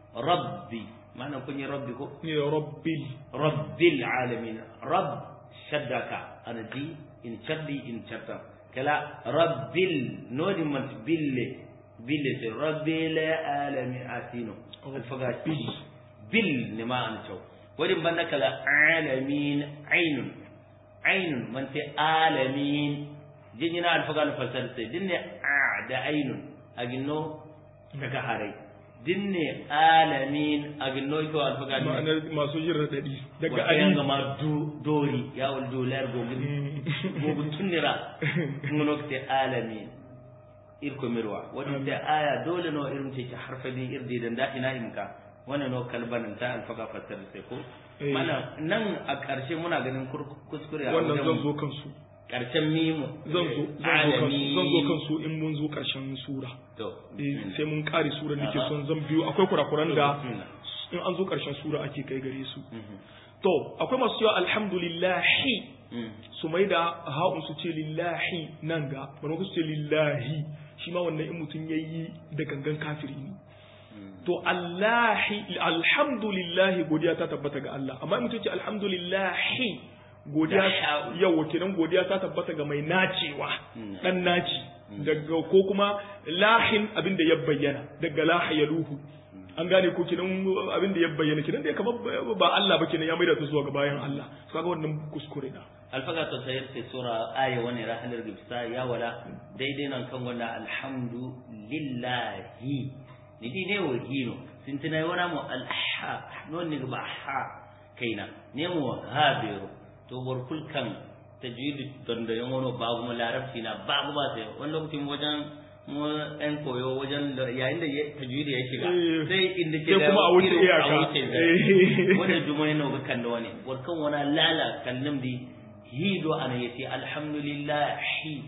rabbi ma'ana kun yi rabbi ko ya rabbil rabbil alamin rabb shaddaka ana di in chaddi in chatta kala rabbil nodi man bille bille se rabbil alamin asino alfaga bil bil ne ma an chaw wadi banda kala alamin ainun ainun man te alamin jinyina alfaga no fasal se dinne a da ainun aginno daga harai dinne alamin aginno ko alfaga ne ma'anar masu jin raɗaɗi daga wata yanga ali ma du- dori yawol dolar gogin gogun tunnira ngono te alamin irko mirwa wadi te aya dole no irin ce ta harfa bi irdi dan da ina imka wannan no kalbanin ta alfaga fassar sai ko Eh. mana nan a ƙarshe muna ganin kur- kuskure a wannan zan wajen zo kansu ƙarshen mimu zan zo zan zo kansu zan zo kansu in mun zo ƙarshen sura to eh sai mun kare sura nake Aha. son zan biyo akwai kurakuran da bismillah. in an zo ƙarshen sura ake kai gare su Mhm. to akwai masu cewa alhamdulillahi su mai da ha'un su ce lillahi nan ga maimakon su ce lillahi shi ma wannan in mutum ya yi da gangan kafiri ne to allahi alhamdulillahi godiya ta tabbata ga Allah amma in mutum ce alhamdulillahi godiya yawa kenan godiya ta tabbata ga mai nacewa dan naci daga ko kuma lahin abin da ya bayyana daga laha ya luhu an gane ko kenan abin da ya bayyana kenan da kamar ba Allah ba kenan ya maida ta zuwa ga bayan Allah kaga wannan kuskure na alfaga to sayar ce sura aya wani rahalar gibsa ya wala daidai nan kan wannan alhamdu lillahi ni di ne wahino sin tinai wana mu alha non ni ba ha kaina ne mu habiru to warkul kan tajwid don da yan wani babu mu larabci na babu ba sai wani lokacin wajen mu ɗan koyo wajen yayin da tajwidi ya shiga sai inda ke da kuma a wuce iyaka wani dumai na ga kan da wani warkan wani lala kallum di hido ana yace alhamdulillah hi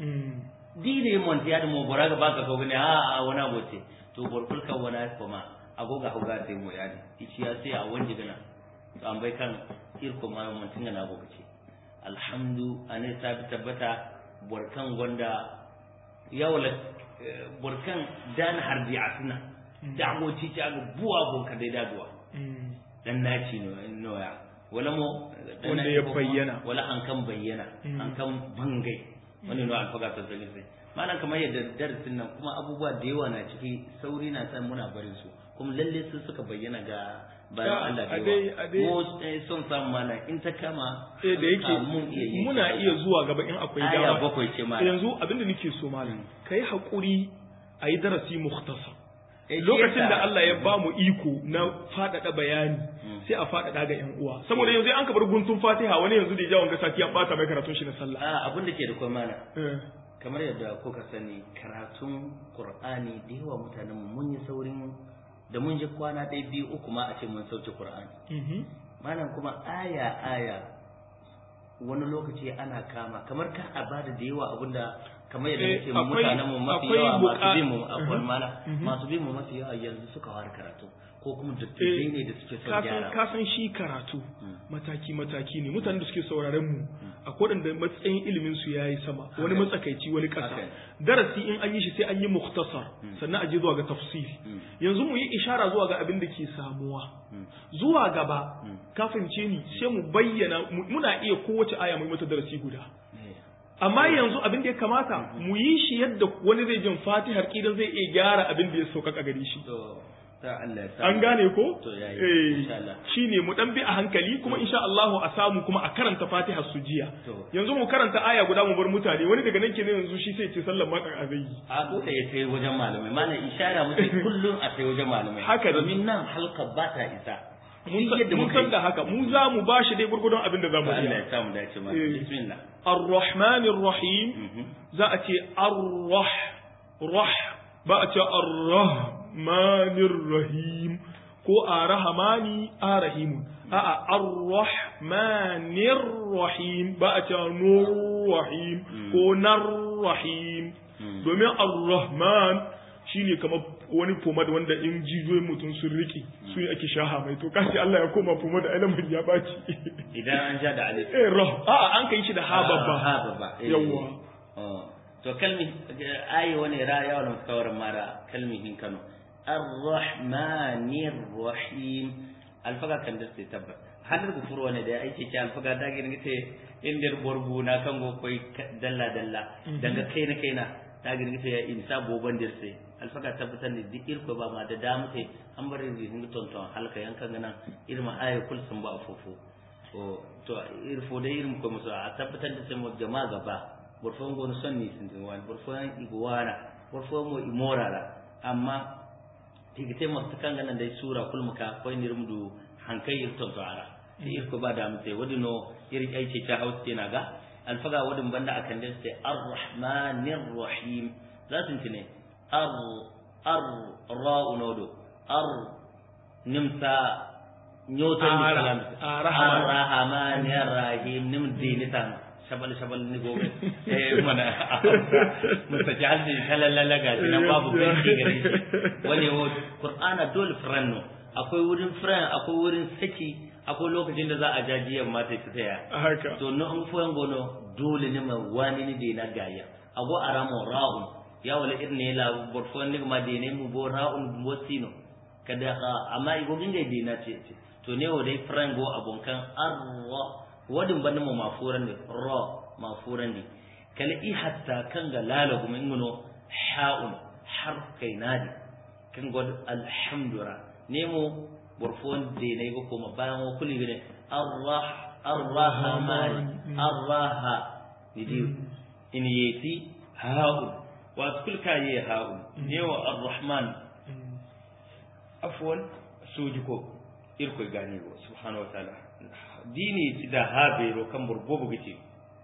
di ne mon ya da mo boraga baka ko ne a a wana bote to borkul kan wana kuma agoga hoga sai mo yani ichi ya sai a wanje gana to an bai kan irko ma mun tinga na gobe ce alhamdu ane sabi tabbata borkan gonda yawla borkan dan hardi asna da'wo ci ta ga buwa bon ka dai daduwa dan naci no noya wala mo wanda ya bayyana wala an kan bayyana an kan bangai wani no alfaga ta zali sai malam kamar yadda darasin nan kuma abubuwa da yawa na ciki sauri na san muna barin su kuma lalle su suka bayyana ga bayan Allah da yawa mu son samu malam in ta kama eh da yake muna iya zuwa gaba in akwai dama aya bakwai ce malam yanzu abinda nake so malam kai hakuri ayi darasi mukhtasar lokacin da Allah ya ba mu iko na faɗaɗa bayani sai a faɗaɗa ga ƴan uwa saboda yanzu an ka bar guntun Fatiha wani yanzu da ya jawon gasa ya bata mai karatun shi na sallah a abin da ke da kuma mana kamar yadda kuka sani karatun Qur'ani da yawa mutanen mun yi saurin da mun ji kwana ɗaya biyu uku ma a ce mun sauke Qur'ani malam kuma aya aya wani lokaci ana kama kamar ka a bada da yawa abinda kamar yadda nake mutanen mu mafi yawa masu bin mu akwai mala masu bin mu mafi yawa yanzu suka fara karatu ko kuma dattijai ne da suke son gyara ka san shi karatu mataki mataki ne mutanen da suke sauraren mu akwai wanda matsayin ilimin su yayi sama wani matsakaici wani kasa darasi in an yi shi sai an yi mukhtasar sannan a je zuwa ga tafsiri yanzu mu yi ishara zuwa ga abin da ke samuwa zuwa gaba ka fahimce ni sai mu bayyana muna iya kowace aya mu mata darasi guda amma yanzu abin da ya kamata mu yi shi yadda wani zai jin fatihar kidan zai iya gyara abin da ya sauƙaƙa gare shi an gane ko shi ne mu dan bi a hankali kuma insha Allah a samu kuma a karanta fatihar su jiya yanzu mu karanta aya guda mu bar mutane wani daga nan kenan yanzu shi sai ce sallan makan azai a ko da ya kai wajen malamai malam ishara muke kullum a kai wajen malamai haka domin nan halka ba ta isa mun san da haka mu za mu ba shi dai gurgudun abin da za mu iya Allah ya samu dace ma bismillah ar-rahman ar-rahim za a ce ar-rah rah ba a ce ar-rahman ar-rahim ko ar-rahmani ar-rahim a'a ar-rahman ar-rahim ba a ce nur-rahim ko nar-rahim domin ar-rahman shine kamar wani pomad wanda in jijiyoyin mutum sun rike su ne ake shaha mai to kashi Allah ya koma pomad alamun ya baci idan an ja da alif eh rah a an kai shi da ha babba ha babba yawa to kalmi ayi wani ra ya wala mutakawarin mara kalmihin Kano ar-rahmanir rahim alfaga kan da sai tabbat hadar ku furo ne da aike ce alfaga da girin te indir borbu na kan go koi dalla dalla daga kaina kaina ta girgita ya insa boban dir sai alfaka tabbatar da duk irko ba ma da damu sai an bar yin hin tonton halka yankan gana irma aya kul sun ba fofo to to irfo da irin ko musu a tabbatar da sai mu jama'a gaba burfon gon son ni sun tin wani burfon igwana burfon mo imorala amma tigite mu kan gana dai sura kul muka ko nirmdu hankai irton to ara irko ba da mu sai wadino iri aice ta hausa na ga alfaga wadin banda akan da sai ar-rahmanir rahim za su tune ar ar ra'u nodo ar nimsa nyotan ni salam ar-rahmanir rahim nim dinitan shabal shabal ni gobe eh mana musta jaldi kalalla ga nan babu ganci gare shi wani wo qur'ana dole franno akwai wurin fran akwai wurin saki akwai lokacin da za a jajiyan mata ta taya haka to no an foyan gono dole ne ma wani ne de na gaya ago aramo ra'un ya wala irne la borfon ne ma de ne mu bo ra'un wasino kada ha amma igo ginga de na ce ce to ne wodai frango abonkan arwa wadin ban mu mafuran ne ra mafuran ne kala i hatta kan ga lala kuma ingono ha'un harf kai nadi kan god alhamdura ne mu borfon de ne go kuma bayan wa kulli ne arrah arrahman arraha nidi in yeti ha'un wa kulka ye ha'un ne wa arrahman afwan soji ko irkoy gani go subhanahu wa ta'ala dini da habe ro kan burgobo gici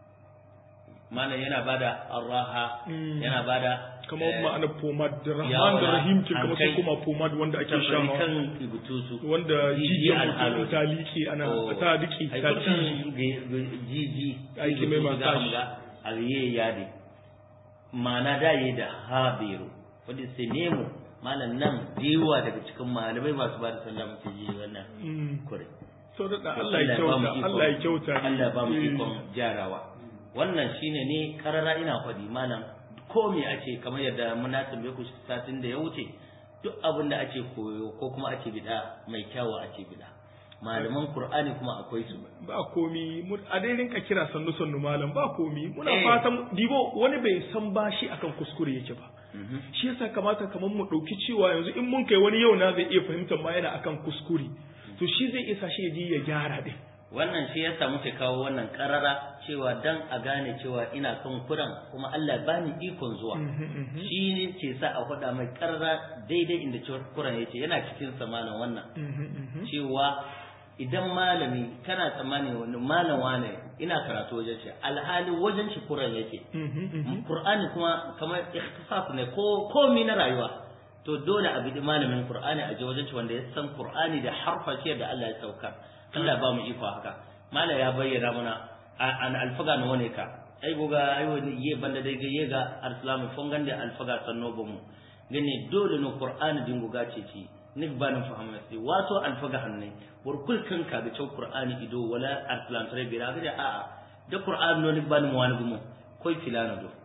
mana yana bada arraha yana bada kamar ma'ana pomad da rahman da rahim kin kamar sun kuma pomad wanda ake sha kan ibutusu wanda jijiyar mutum ta liƙe ana ta liƙe ta ci jiji aiki mai masaji aliye yadi mana da yi da habiru wanda sai nemo malam nan dewa daga cikin malamai masu ba da sallah mutum ji wannan kure so da Allah ya kyauta Allah ya kyauta Allah ba mu ikon jarawa wannan shine ne karara ina faɗi malam ko me ake kamar yadda muna tambaye ku satin da ya wuce duk abin da ake koyo ko kuma ake bida mai kyawu ake bida malaman qur'ani kuma akwai su ba komi a dai rinka kira sannu sannu malam ba komi muna fatan dibo wani bai san bashi akan kuskure yake ba shi yasa kamata kamar mu dauki cewa yanzu in mun kai wani yau na zai iya fahimtar ma yana akan kuskure to shi zai isa shi ya ji ya gyara din wannan shi yasa muke kawo wannan karara cewa dan a gane cewa ina kan kuran kuma Allah ba ni ikon zuwa shi ne ke sa a faɗa mai karara daidai inda cewa kuran yace yana cikin samanin wannan cewa idan malami kana tsammani wani malam wane ina karatu wajen shi alhali wajen shi kuran yake qur'ani kuma kamar ikhtisas ne ko komi na rayuwa to dole a bidi malamin qur'ani a je wajen shi wanda ya san qur'ani da harfa shi da Allah ya saukar Allah ba mu iko haka mala ya bayyana mana an alfaga na wane ka ai goga ai wani ye banda dai ga ye ga alislamu fongan da alfaga sanno bamu gane dole no qur'ani din goga ce ci nik ba nan fahimu sai wato alfaga hanne war kul kan ka ga cewa qur'ani ido wala alislam tare bi ra ga a a da qur'ani no nik ba nan wani gumo koi filana do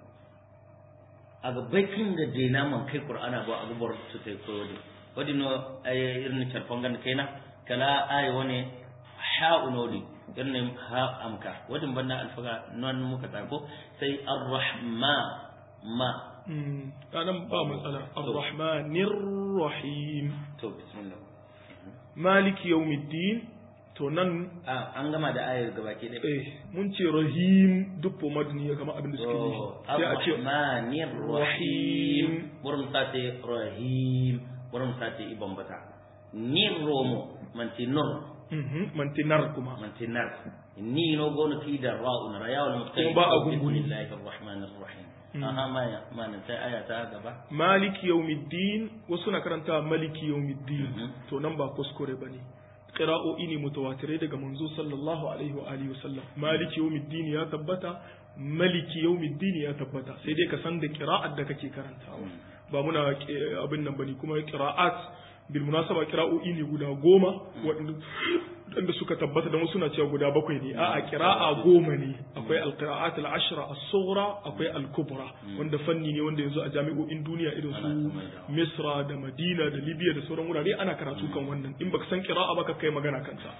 aga bakin da dena man kai qur'ana ba aga bar su tai ko wadi wadi no ay irin charfangan kaina kala ay wani ha'unodi irin ha amka wadin banna alfaga non muka tsako sai ar-rahma ma anan ba matsala ar-rahmanir rahim to bismillah maliki yawmiddin to nan an gama da ayar gabaki ɗaya eh mun ce rahim duk pomad ne ya kama abin da suke yi sai a ce rahmanir rahim burin sate rahim burin sate ibn bata nir romo manti nur mantinar kuma mantinar ni no gono fi da ra'un rayawul mustaqim ba a gunguni bismillahir rahmanir rahim aha ma ya ma nan sai aya ta gaba maliki yawmiddin wasu na karanta maliki yawmiddin to nan ba kuskure bane qira'o'i ne mutawatirai daga manzo sallallahu alaihi wa alihi wasallam maliki yawmiddin ya tabbata maliki yawmiddin ya tabbata sai dai ka san da qira'at da kake karantawa ba muna abin nan bane kuma qira'at bil munasaba qira'o'i ne guda goma waɗanda suka tabbata da wasu na cewa guda bakwai ne a'a qira'a goma ne akwai al-qira'at al-ashra as-sughra akwai al-kubra wanda fanni ne wanda yanzu a jami'o'in duniya irin su Misra da Madina da Libya da sauran wurare ana karatu kan wannan in baka san qira'a ba ka kai magana kansa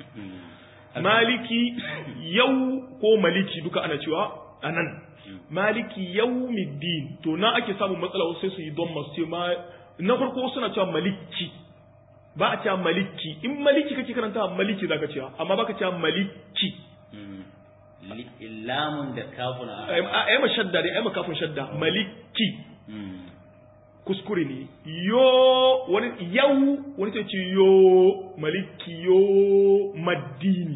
maliki yau ko maliki duka ana cewa anan maliki yawmiddin to na ake samun matsala wasu sai su yi don masu ma na farko suna cewa maliki ba a cewa maliki in maliki kake karanta maliki zaka cewa amma baka cewa maliki lamun da kafun a ai ma shadda dai ai ma kafin shadda maliki kuskure ne yo wani yau wani ta ce yo maliki yo maddini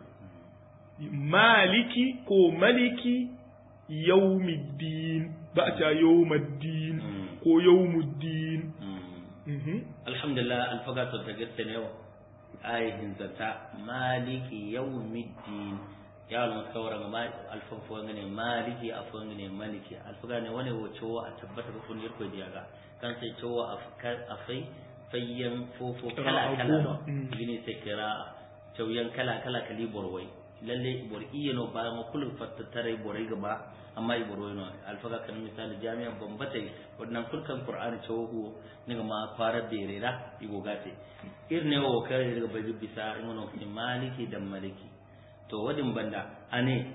maliki ko maliki yaumiddin ba a cewa yaumaddin ko yaumuddin alhamdulillah alfaga to ta gaske ne wa ayin zata maliki yawmiddin ya wala kawara ma alfafo ngane maliki afo ngane maliki alfaga ne wani wo cewa a tabbata ko kun yirko diyaga kan sai cewa afkai fayyan fofo kala kala gini sai kira cauyan kala kala kali borwai lalle bor iya no ba ma kullu fattattare borai gaba amma i borwai no alfaga kan misali jami'a bambata wannan kulkan qur'ani cewu ne ma fara berera i gogate irne wo kare daga bai bisa ngono kin maliki da maliki to wadin banda ane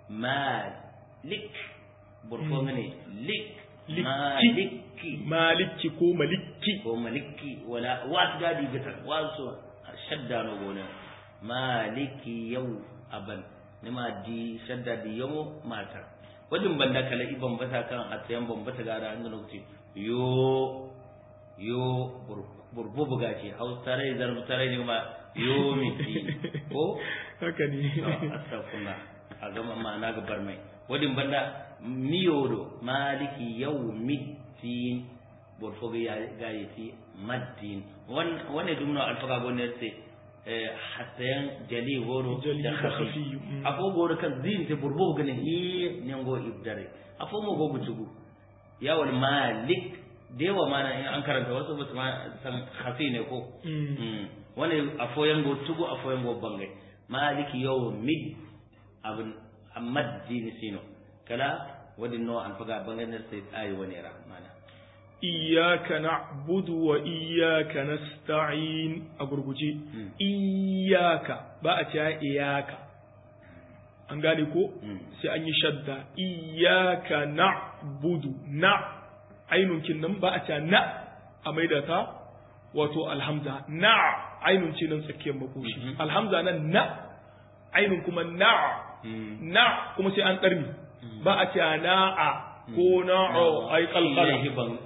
malik burko ngane lik maliki maliki ko maliki ko maliki wala wat gadi bitan wasu shadda no gona maliki yau aban nima di shadda di yamo mata wadin banda kala iban bata kan atayan bambata gara an gano ce yo yo burbu buga ce hausare zarbu tare ne ma yo miti ko haka ne astagfirullah a gama ma'ana ga barmai wadin banda miyodo maliki yawmiddin borfogo gayeti maddin wonne ɗum no alfaga gonnerte hattayan jali goro da khafi afo goro kan zinte borbo gane hi nengo ibdare afo mo go butugu yawal malik dewa mana in an karanta wasu ba su ma san khafi ne ko wani afo yango tugu afo yango bangai maliki yawmid abin amaddin sino kala wadin no an faga banganar sai ayi wani ra mana iyyaka na'budu wa iyyaka nasta'in a gurguje iyyaka ba a cewa iyaka an gane ko sai an yi shadda iyyaka na'budu na ainun kin nan ba a cewa na a maida ta wato alhamza na ainun ce nan tsakiyar makoshi alhamza nan na ainun kuma na na kuma sai an karni ba a cewa na'a ko na'o ai kalkala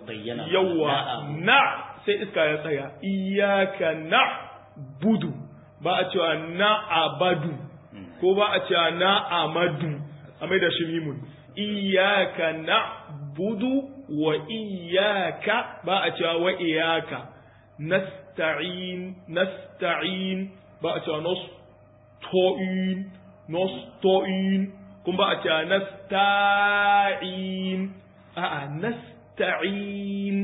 yawa na sai iska ya tsaya iyaka na budu ba a cewa na abadu ko ba a cewa na amadu a mai da shi mimun iyaka na budu wa iyaka ba a cewa wa iyaka nasta'in nasta'in ba a cewa nasto'in nasto'in kun ba a cewa nasta'in a'a nasta'in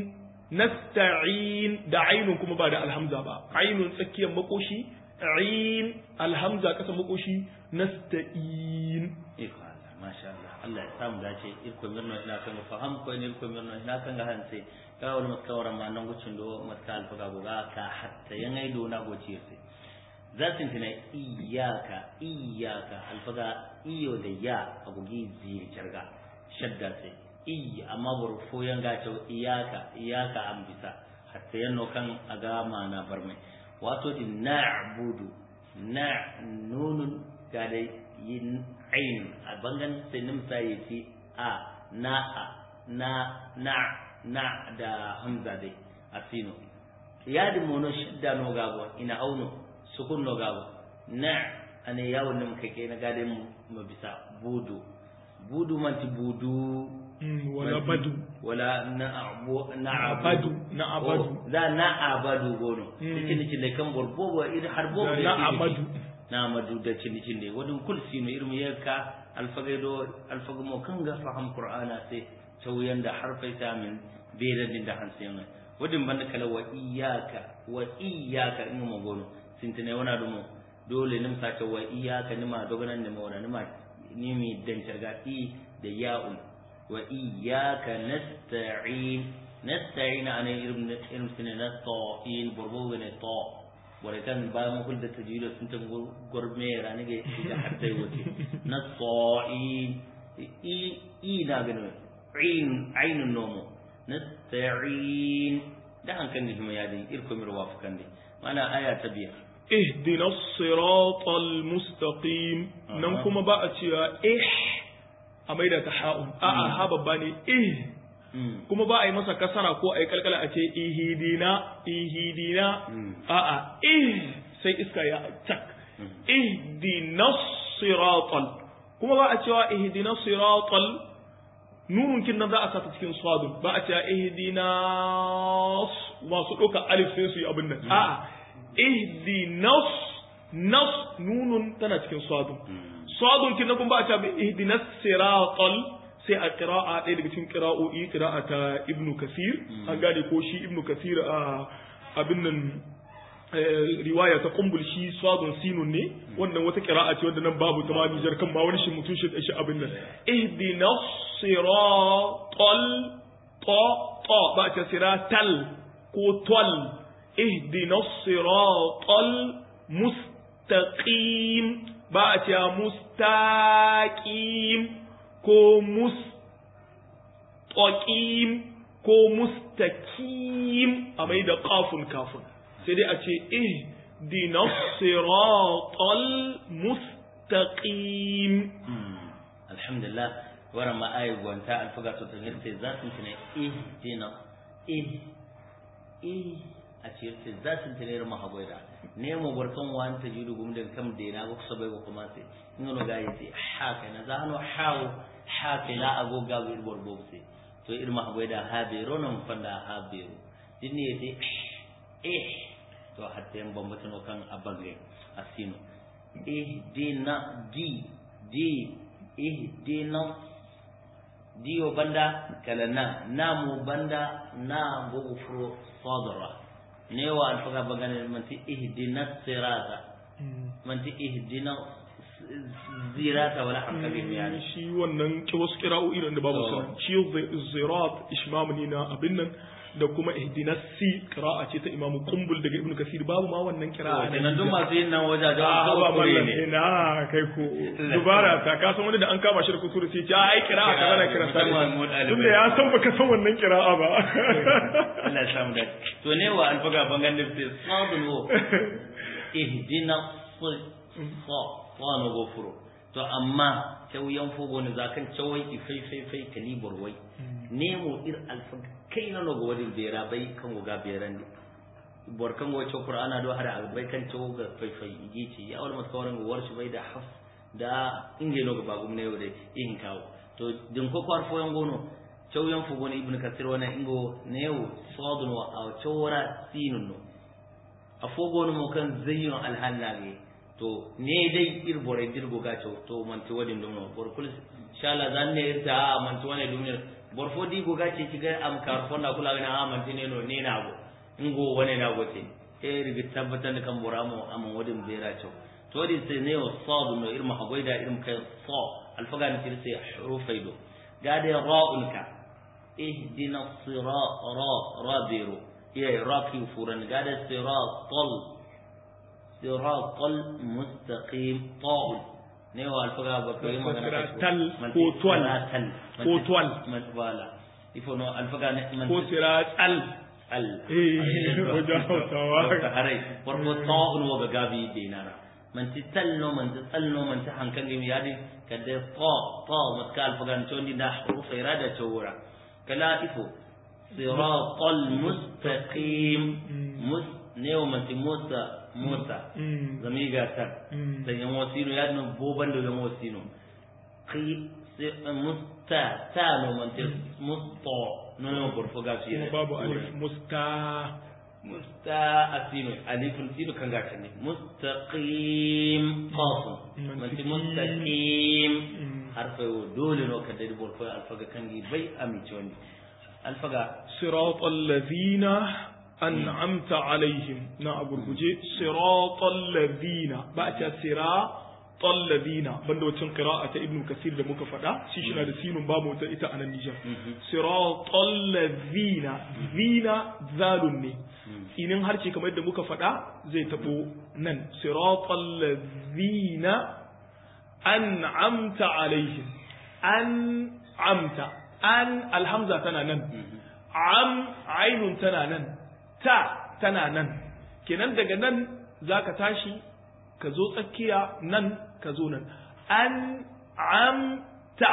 nasta'in da ainun kuma ba da alhamza ba ainun tsakiyar makoshi ain alhamza kasa makoshi nasta'in iko Allah masha Allah Allah ya samu dace irko mirno ina kan faham ko ne irko mirno ina kan ga hanse ka wani maskawara ma nan gucin do maska alfaga goga ka hatta yangai do na goci sai zatin tana iyaka iyaka alfaga iyo da ya a gugi ziri carga shadda sai iya amma buru foyan gace iyaka iyaka an bisa hatta yanno kan aga mana barmai wato din na'budu na nunun ga da yin ain a bangan sai nimsa yace a na a na na na da hamza dai asino yadi mono shadda no gabo ina auno sukun no gabo na ane yawon da muka kai na gadin mu bisa budu budu manti budu wala badu wala na abu na abadu na abadu za na abadu gono cikin cikin da kan borbo ba idan har bo na amadu na amadu da cikin cikin da wadin kulsi no irin yanka alfagaido alfagamo kan ga faham qur'ana sai tauyan da harfai samin beradin da hansin wadin banda kala wa iyyaka wa iyyaka in mu gono sintine wana dumo dole nim sake wa iyyaka nima doganan nima wana nima nimi dan targa i da ya'un wa iyyaka nasta'in nasta'in ana irin irin sine nasta'in burbu ne to wala kan ba mu kulda tajwid sun tan gurme rani ga da hatta wote nasta'in i i na gano ain ainun nomo nasta'in da hankan da ya dai irko mir wafukan dai mana aya ta biyar اهدنا الصراط المستقيم nan kuma ba a cewa eh a maida ta ha'un a'a ha babba ne eh kuma ba a yi masa kasara ko a yi kalkala a ce ihidina ihidina a'a eh sai iska ya tak ihdina siratal kuma ba a cewa ihdina siratal nunun kin nan za a sata cikin swadun ba a cewa ihdina masu ɗauka alif sai su yi abin nan a'a ihdinas nas nunun tana cikin sadun sadun kin kun ba a cewa ihdinas siratal sai a qira'a ɗaya daga cikin qira'o'i qira'a ta ibnu kasir an gane ko shi ibnu kasir a abin nan riwaya ta kumbul shi swadun sinun ne wannan wata qira'a ce wanda nan babu ta ma Nijar kan ma wani shi mutun shi shi abin nan ihdina siratal ta ta ba ta siratal ko tol ihdina siratal mustaqim ba a ce mustaqim ko mustaqim ko mustaqim a mai da kafun kafun sai dai a ce ihdina siratal mustaqim alhamdulillah waran ma ayi gwanta alfaga to tangir sai za su tune ihdina ih ih a ce sai za su tune ma hagoida ne mo barkan wan ta judu gum den kam de na go so bai go kuma sai ngono ga yi ha kai na zano hawo ha kai la ago ga wir bor bo sai to irma hagoida ha be ronon fanda ha be dinne sai eh to hatta yan bambata no kan abange asino ihdina di di ihdina diyo banda kala na namu banda na gogo furo sadara ne wa alfaga bagane manti ihdina sirata manti ihdina zirata wala hankali yani shi wannan ki wasu kira'o'i da babu sa shi zirat ishmam ne na abin nan da kuma ihdinas si qira'a ce ta imamu kumbul daga ibnu kasir babu ma wannan qira'a ne nan duk masu yin nan wajajen a ba kure mallan ne ina kai ko dubara ta ka san wani da an kama shi da kusur sai ce ai qira'a kaza na kira sai tunda ya san baka san wannan qira'a ba Allah ya samu da to ne wa alfaga bangan da sai sabun wo ihdina sa sa no gofuro to amma tauyan fogo ne zakan cawai ifai fai fai kalibor wai nemo ir alfaga kai na no wadin bera bai kan ga beran ne borkan go ce qur'ana do hada bai kan to ga fai fai yici ya wal maskawaran go warshi bai da haf da inge no ga bagum ne yode in kawo to din ko kwar fo yangono cew yan fugo ne ibnu kasir wana ingo newo sodun wa aw cewra sinun no a fogo no mo kan zayyun alhallage to ne dai ir bore dirgo ga cew to man ti wadin dum no bor kul inshallah zan ne irta man ti wane dum ne bor fo di go ga ce kiga am kar fo na kula ga ha man ti ne no ne na go ingo wane na go te e rigi tabbatan kan boramo am wadin bera cew to di sai ne o sodun no irma hagoida irma kai so alfaga ni tirse hurufaido gade ra'ulka اهدنا الصراط را رابر يا راكي فورن قال الصراط صراط المستقيم طاء نيو الفقا بكري ما تل ko twal ko twal من بالا يفونو الفقا من ko sirat al al eh wajen hausawa harai warko ta'un wa gabi dinara man ti talno man ti talno man ti hankan gimi yadi kadde ta ta matkal fagan chondi da hurufa irada chawra kala ifo siratal mustaqim mus neo man ti musa musa zamiga tar da yan wasino yadno boban da yan wasino qi musta tano man ti musta nono gorfo gafi babu alif musta musta asino alifun sino kan gata ne mustaqim qafun manti mustaqim harfa yo dole no kadda di borfo alfaga kangi bai amici wani alfaga siratal ladina an'amta alaihim na a gurguje siratal ladina ba ta siratal ladina banda wacin qira'a ta ibnu kasir da muka faɗa shi shi na da sinun babu wata ita a nan Nijar siratal ladina zina zalun ne inin harce kamar yadda muka faɗa zai taɓo nan siratal ladina an'amta alaihim an'amta an alhamza tana nan am ainun tana nan ta tana nan kenan daga nan zaka tashi ka zo tsakiya nan ka zo nan an amta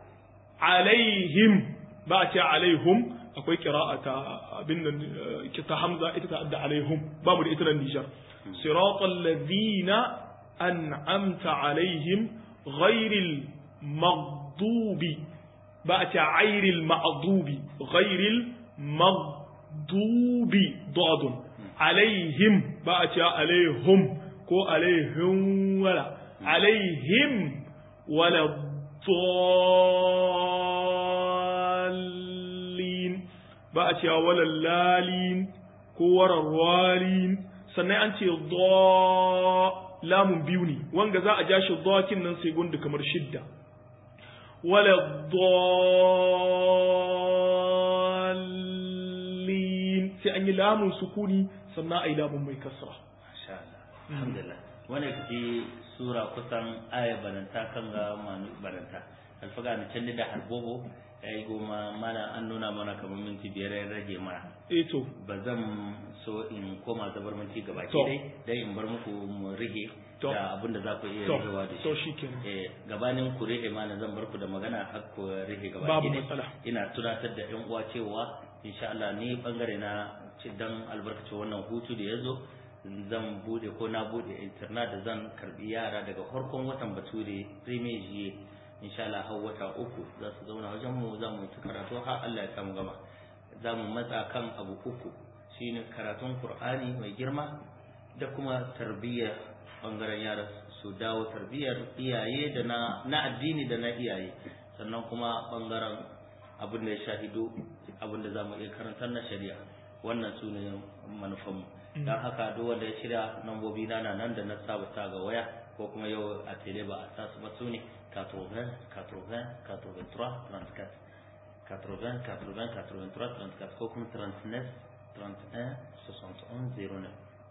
alaihim ba a ce alaihum akwai ta abin nan ta hamza ita ta adda alaihum ba mu da ita nan Nijar siratal ladina an'amta alaihim ghairil maghdubi ba a ce ghairil maghdubi ghairil maghdubi dadun alaihim ba a ce alaihum ko alaihim wala alaihim wala dallin ba a cewa walal lalin ko warar walin sannan an ce dha lamun biyu ne wanga za a ja shi dhakin nan sai gundu kamar shidda wala dallin sai an yi lamun sukuni sannan ai lamun mai kasra masha Allah alhamdulillah wannan kace sura kusan aya baranta kan ga manu baranta alfaga na can da harbobo yayi goma mana an nuna mana kamar minti biyar ya rage mana eh to ba zan so in koma zabar minti gaba To. dai dai in bar muku mu rige To. da abin da za ku iya to rigewa da to shi shikenan eh gabanin ku rige mana zan bar ku da magana har ku rige gaba babu ɗaya. matsala ina tunatar da yan uwa cewa insha Allah ni bangare na ci dan albarkacin wannan hutu da ya zo zan bude ko na bude internet da zan karbi yara daga farkon watan bature premier jiye insha Allah har wata uku za su zauna wajen mu za mu yi ta karatu har Allah ya samu gama za mu matsa kan abu uku shine karatun Qur'ani mai girma da kuma tarbiyya bangaren yara su dawo tarbiyyar iyaye da na na addini da na iyaye sannan kuma bangaren abin da ya shahido abin da za mu iya karantar na shari'a wannan su ne manufanmu don haka duk wanda ya shirya nambobi na na nan da na saba sa ga waya ko kuma yau a tele ba a sa su ba su ne 80 80 83 34 80 80 83 34 ko kuma 39 31 61 09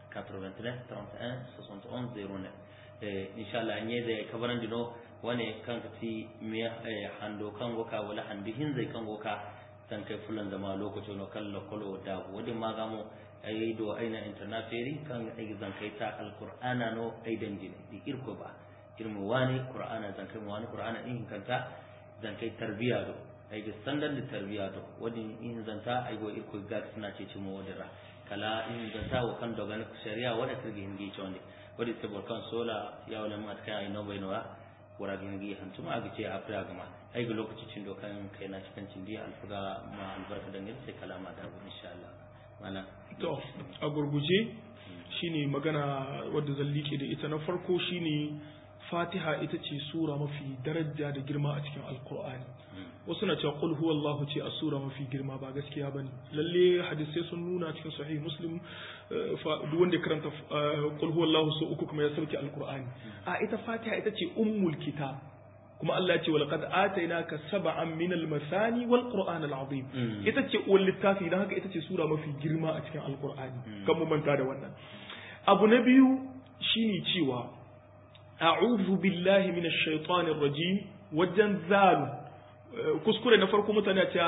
89 31 61 09 eh inshallah an yede kabaran dino wane kan ti me eh, hando kan goka wala handi hin zai kan goka san kai fulan da ma lokacin no kallo kolo da wadi magamo ai do aina internaferi kan ai zan kai ta alqur'ana no ai danjine di irko ba irmu wani qur'ana zan kai mu wani qur'ana in kanta zan kai tarbiya do ai ga sandan da tarbiya do wadi in zanta ai go irko ga suna ce ci mu wadira kala in zanta wa kan dogan shari'a wada kirgi hingi chonde wadi se bor kan sola ya wala mat kai ai no bai no wara hingi hantuma aga ce afra gama ai ga lokaci cin dokan kai na cikin cin dia alfuga ma albarka dangane sai kalama da abu insha Allah mana to a gurguje shine magana wadda zan liƙe da ita na farko shine fatiha ita ce sura mafi daraja da girma a cikin alkur'ani wasu na cewa qul huwallahu ce a sura mafi girma ba gaskiya bane lalle hadisai sun nuna cikin sahih muslim eh, fa- duk wanda ya karanta eh, qul huwallahu so uku kuma ya sauke alkur'ani a ita fatiha ita ce ummul kitab kuma Allah ya ce walaqad atainaka sab'an min al-masani wal qur'an al-azim Mm. ita ce uwar littafi dan haka ita ce sura mafi girma a cikin alkur'ani kan mu manta da wannan abu na biyu shine cewa a'udhu billahi minash shaitanir rajim wajen zalu eh, kuskure na farko mutane ce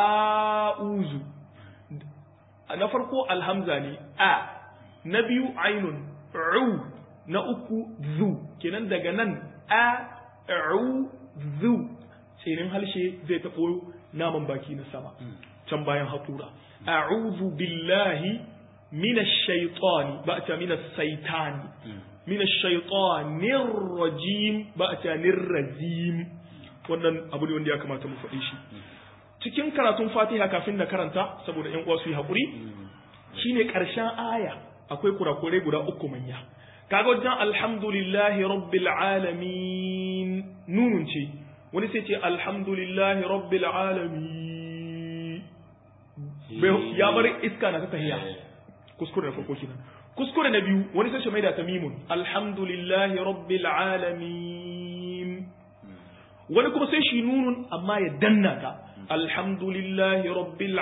a'udhu na farko alhamza ne a na biyu ainun u na uku zu kenan daga nan a u zu tsinin halshe zai taɓo naman baki na sama can bayan haƙura a'udhu billahi minash shaitani ba a ce minash saitani minash shaitanir rajim ba a ce nirrajim wannan abu ne wanda ya kamata mu faɗi shi cikin karatun fatiha kafin na karanta saboda yan uwa su yi haƙuri shine ƙarshen aya akwai kurakurai guda uku manya kaga wajen alhamdulillahi rabbil alamin nunun ce wani sai ce alhamdulillahi rabbil alamin Bai- ya bar iska na ta tahiya kuskure na farko kenan kuskure na biyu wani sai shi mai da tamimun alhamdulillahi rabbil alamin wani kuma sai shi nunun amma ya danna ta alhamdulillahi rabbil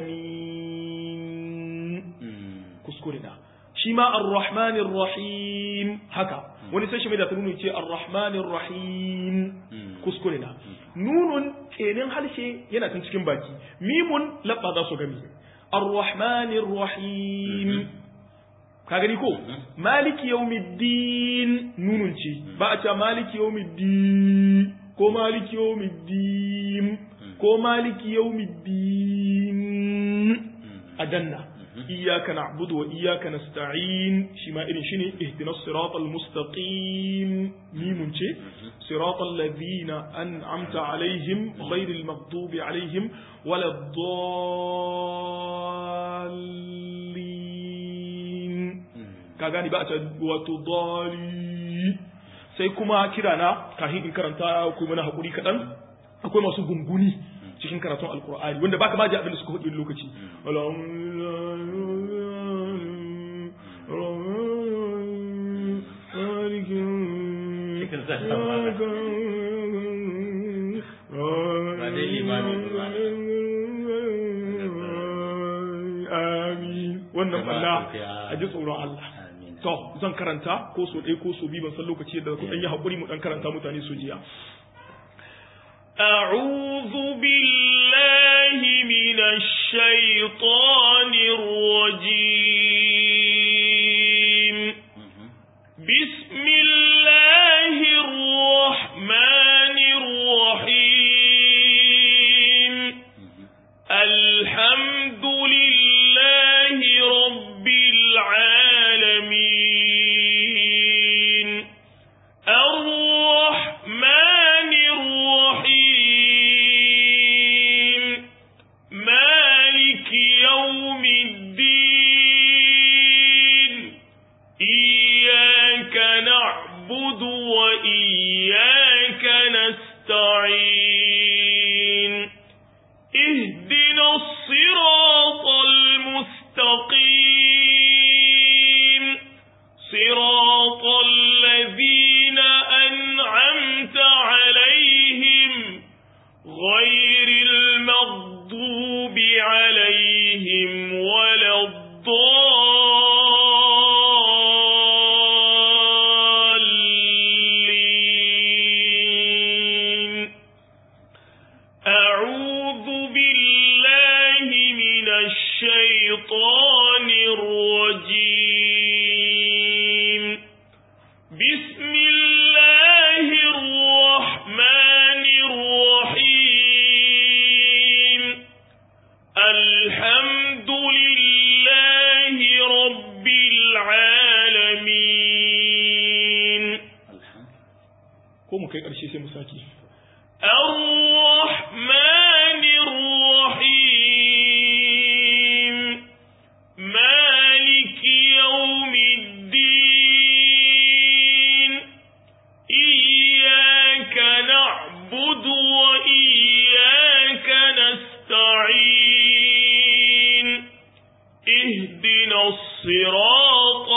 alamin kuskure na shi ma arrahmanir rahim haka wani sai shi mai da ta nunun ce arrahmanir rahim kuskure na nunun kenan harshe yana tun cikin baki mimun labba za su gami arrahmanir rahim ka gani ko maliki yawmiddin nunun ce ba a ce maliki yawmiddin ko maliki yawmiddin ko maliki yawmiddin a danna iyyaka na'budu wa iyyaka nasta'in shi ma irin shine ihdinas siratal mustaqim mimun ce siratal ladina an'amta alaihim ghayril maghdubi alaihim waladdallin ka gani ba a ta wato dali sai kuma kira na kafin in karanta ku mana hakuri kaɗan akwai masu gunguni cikin karatun alkur'ani wanda baka ma ji abin da suka faɗi wani lokaci dai limamin ba. amin wannan Jama'a balla ku ya- a ji tsoron Allah Amin. to zan karanta ko so ɗaya ko so biyu ban san lokaci yadda ku ɗan yi haƙuri mu ɗan karanta mutane su jiya أعوذ بالله من الشيطان الرجيم Mhm. بسم الله الرحمن الرحيم Mhm. الحمد لله رب العالمين الرحمن الرحيم مالك يوم الدين إياك نعبد وإياك نستعين اهدنا الصراط المستقيم صراط الذين أنعمت عليهم غير المغضوب عليهم ولا الضالين أعوذ بالله من الشيطان الرجيم بسم الله الرحمن الرحيم الحمد لله رب العالمين Alhamdulillah. ko mu kai ƙarshe sai mu saki الرحمن الرحيم مالك يوم الدين إياك نعبد وإياك نستعين اهدنا الصراط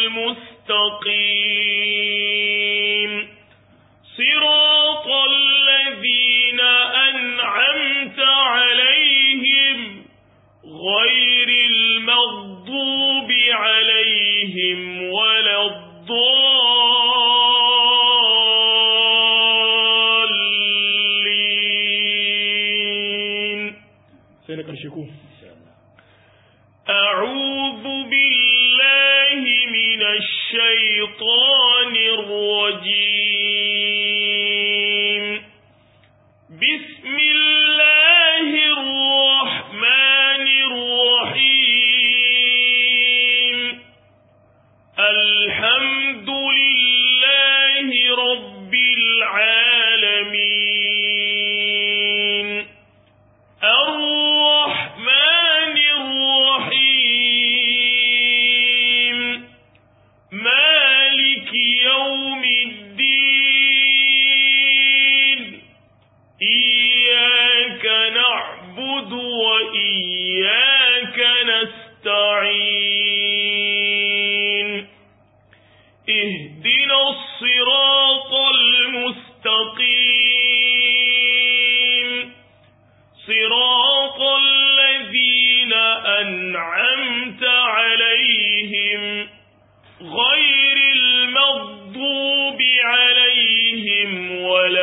المستقيم صراط الذين أنعمت عليهم غير المغضوب عليهم ولا الضالين سينك الشكو Insha Allah. أعوذ بالله من الشيطان الرجيم بسم الله الرحمن الرحيم الحمد لله رب العالمين الرحمن الرحيم مالك يوم الدين إياك نعبد وإياك نستعين اهدنا الصراط المستقيم صراط الذين أنعمت عليهم غير المغضوب عليهم ولا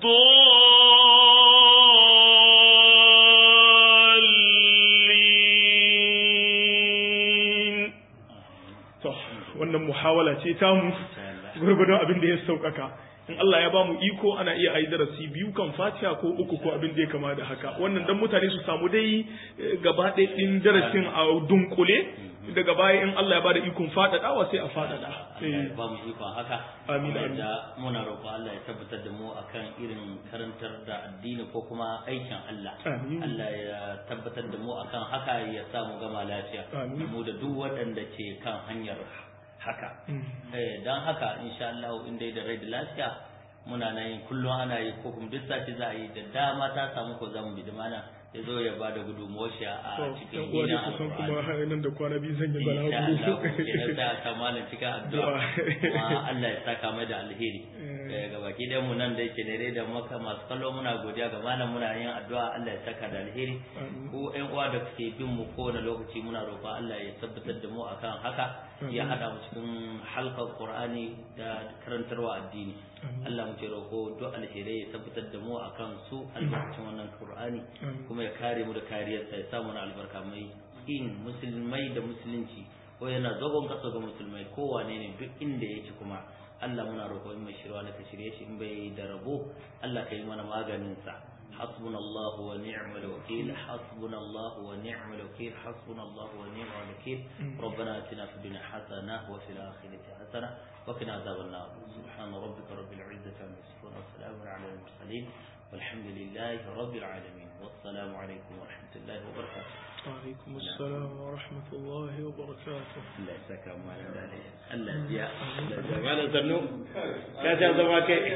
الضالين to wannan muhawala ce tamu Insha Allah. gurgurdon abin da ya saukaka in Allah ya bamu iko ana iya ayi darasi biyu kan fatiha ko uku ko abin da ya kama da haka wannan dan mutane su samu dai eh, gaba ɗaya ɗin darasin a dunkule daga baya in Allah ya bada ikon faɗaɗawa sai a faɗaɗa Allah Eh, ya ba mu ikon haka Amin, Kuma amin. da muna roƙon Allah ya tabbatar da mu akan irin karantar da addini ko kuma aikin Allah Amin. Allah ya tabbatar da mu akan haka ya sa mu gama lafiya Amin. da mu da duk waɗanda ke kan hanyar haka mm, eh dan haka insha Allah in dai da rai da lafiya muna nan yin kullum ana yi ko kuma duk sati za a yi da dama ta samu ko zamu bi da mana ya zo ya bada gudunmuwar shi a to cikin yan uwa ne gidan kusan alƙur'ani kuma nan da kwana biyu zan yi insha Allah balaguro ke da ta malam cikin addu'a Addu'a. kuma Allah ya saka mai da alheri Eh. eh ga baki da mu nan da yake dare da maka masu kallo muna godiya ga malam muna yin addu'a Allah ya saka da alheri ko ƴan uwa da suke bin mu kowane lokaci muna roƙon Allah ya tabbatar da mu akan haka ya hada mu cikin halkar Qur'ani da karantarwa addini Allah mu ce roƙo duk alherai ya tabbatar da mu akan su albarkacin wannan Qur'ani kuma ya kare mu da kariyarsa ya samu na albarka mai in musulmai da musulunci ko yana zagon kasa ga musulmai kowane ne duk inda yake kuma Allah muna roƙo in mai shirwa na ka shirye shi in bai da rabo Allah ka yi mana maganin sa حسبنا الله ونعم الوكيل حسبنا الله ونعم الوكيل حسبنا الله ونعم الوكيل ربنا اتنا في الدنيا حسنه وفي الاخره حسنه وقنا عذاب النار سبحان ربك رب العزه عما يصفون وسلام على المرسلين والحمد لله رب العالمين والسلام عليكم ورحمه الله وبركاته وعليكم السلام ورحمة الله وبركاته Allah ya saka mu da Allah ya Allah ya Allah ya zanu ka ta zama kai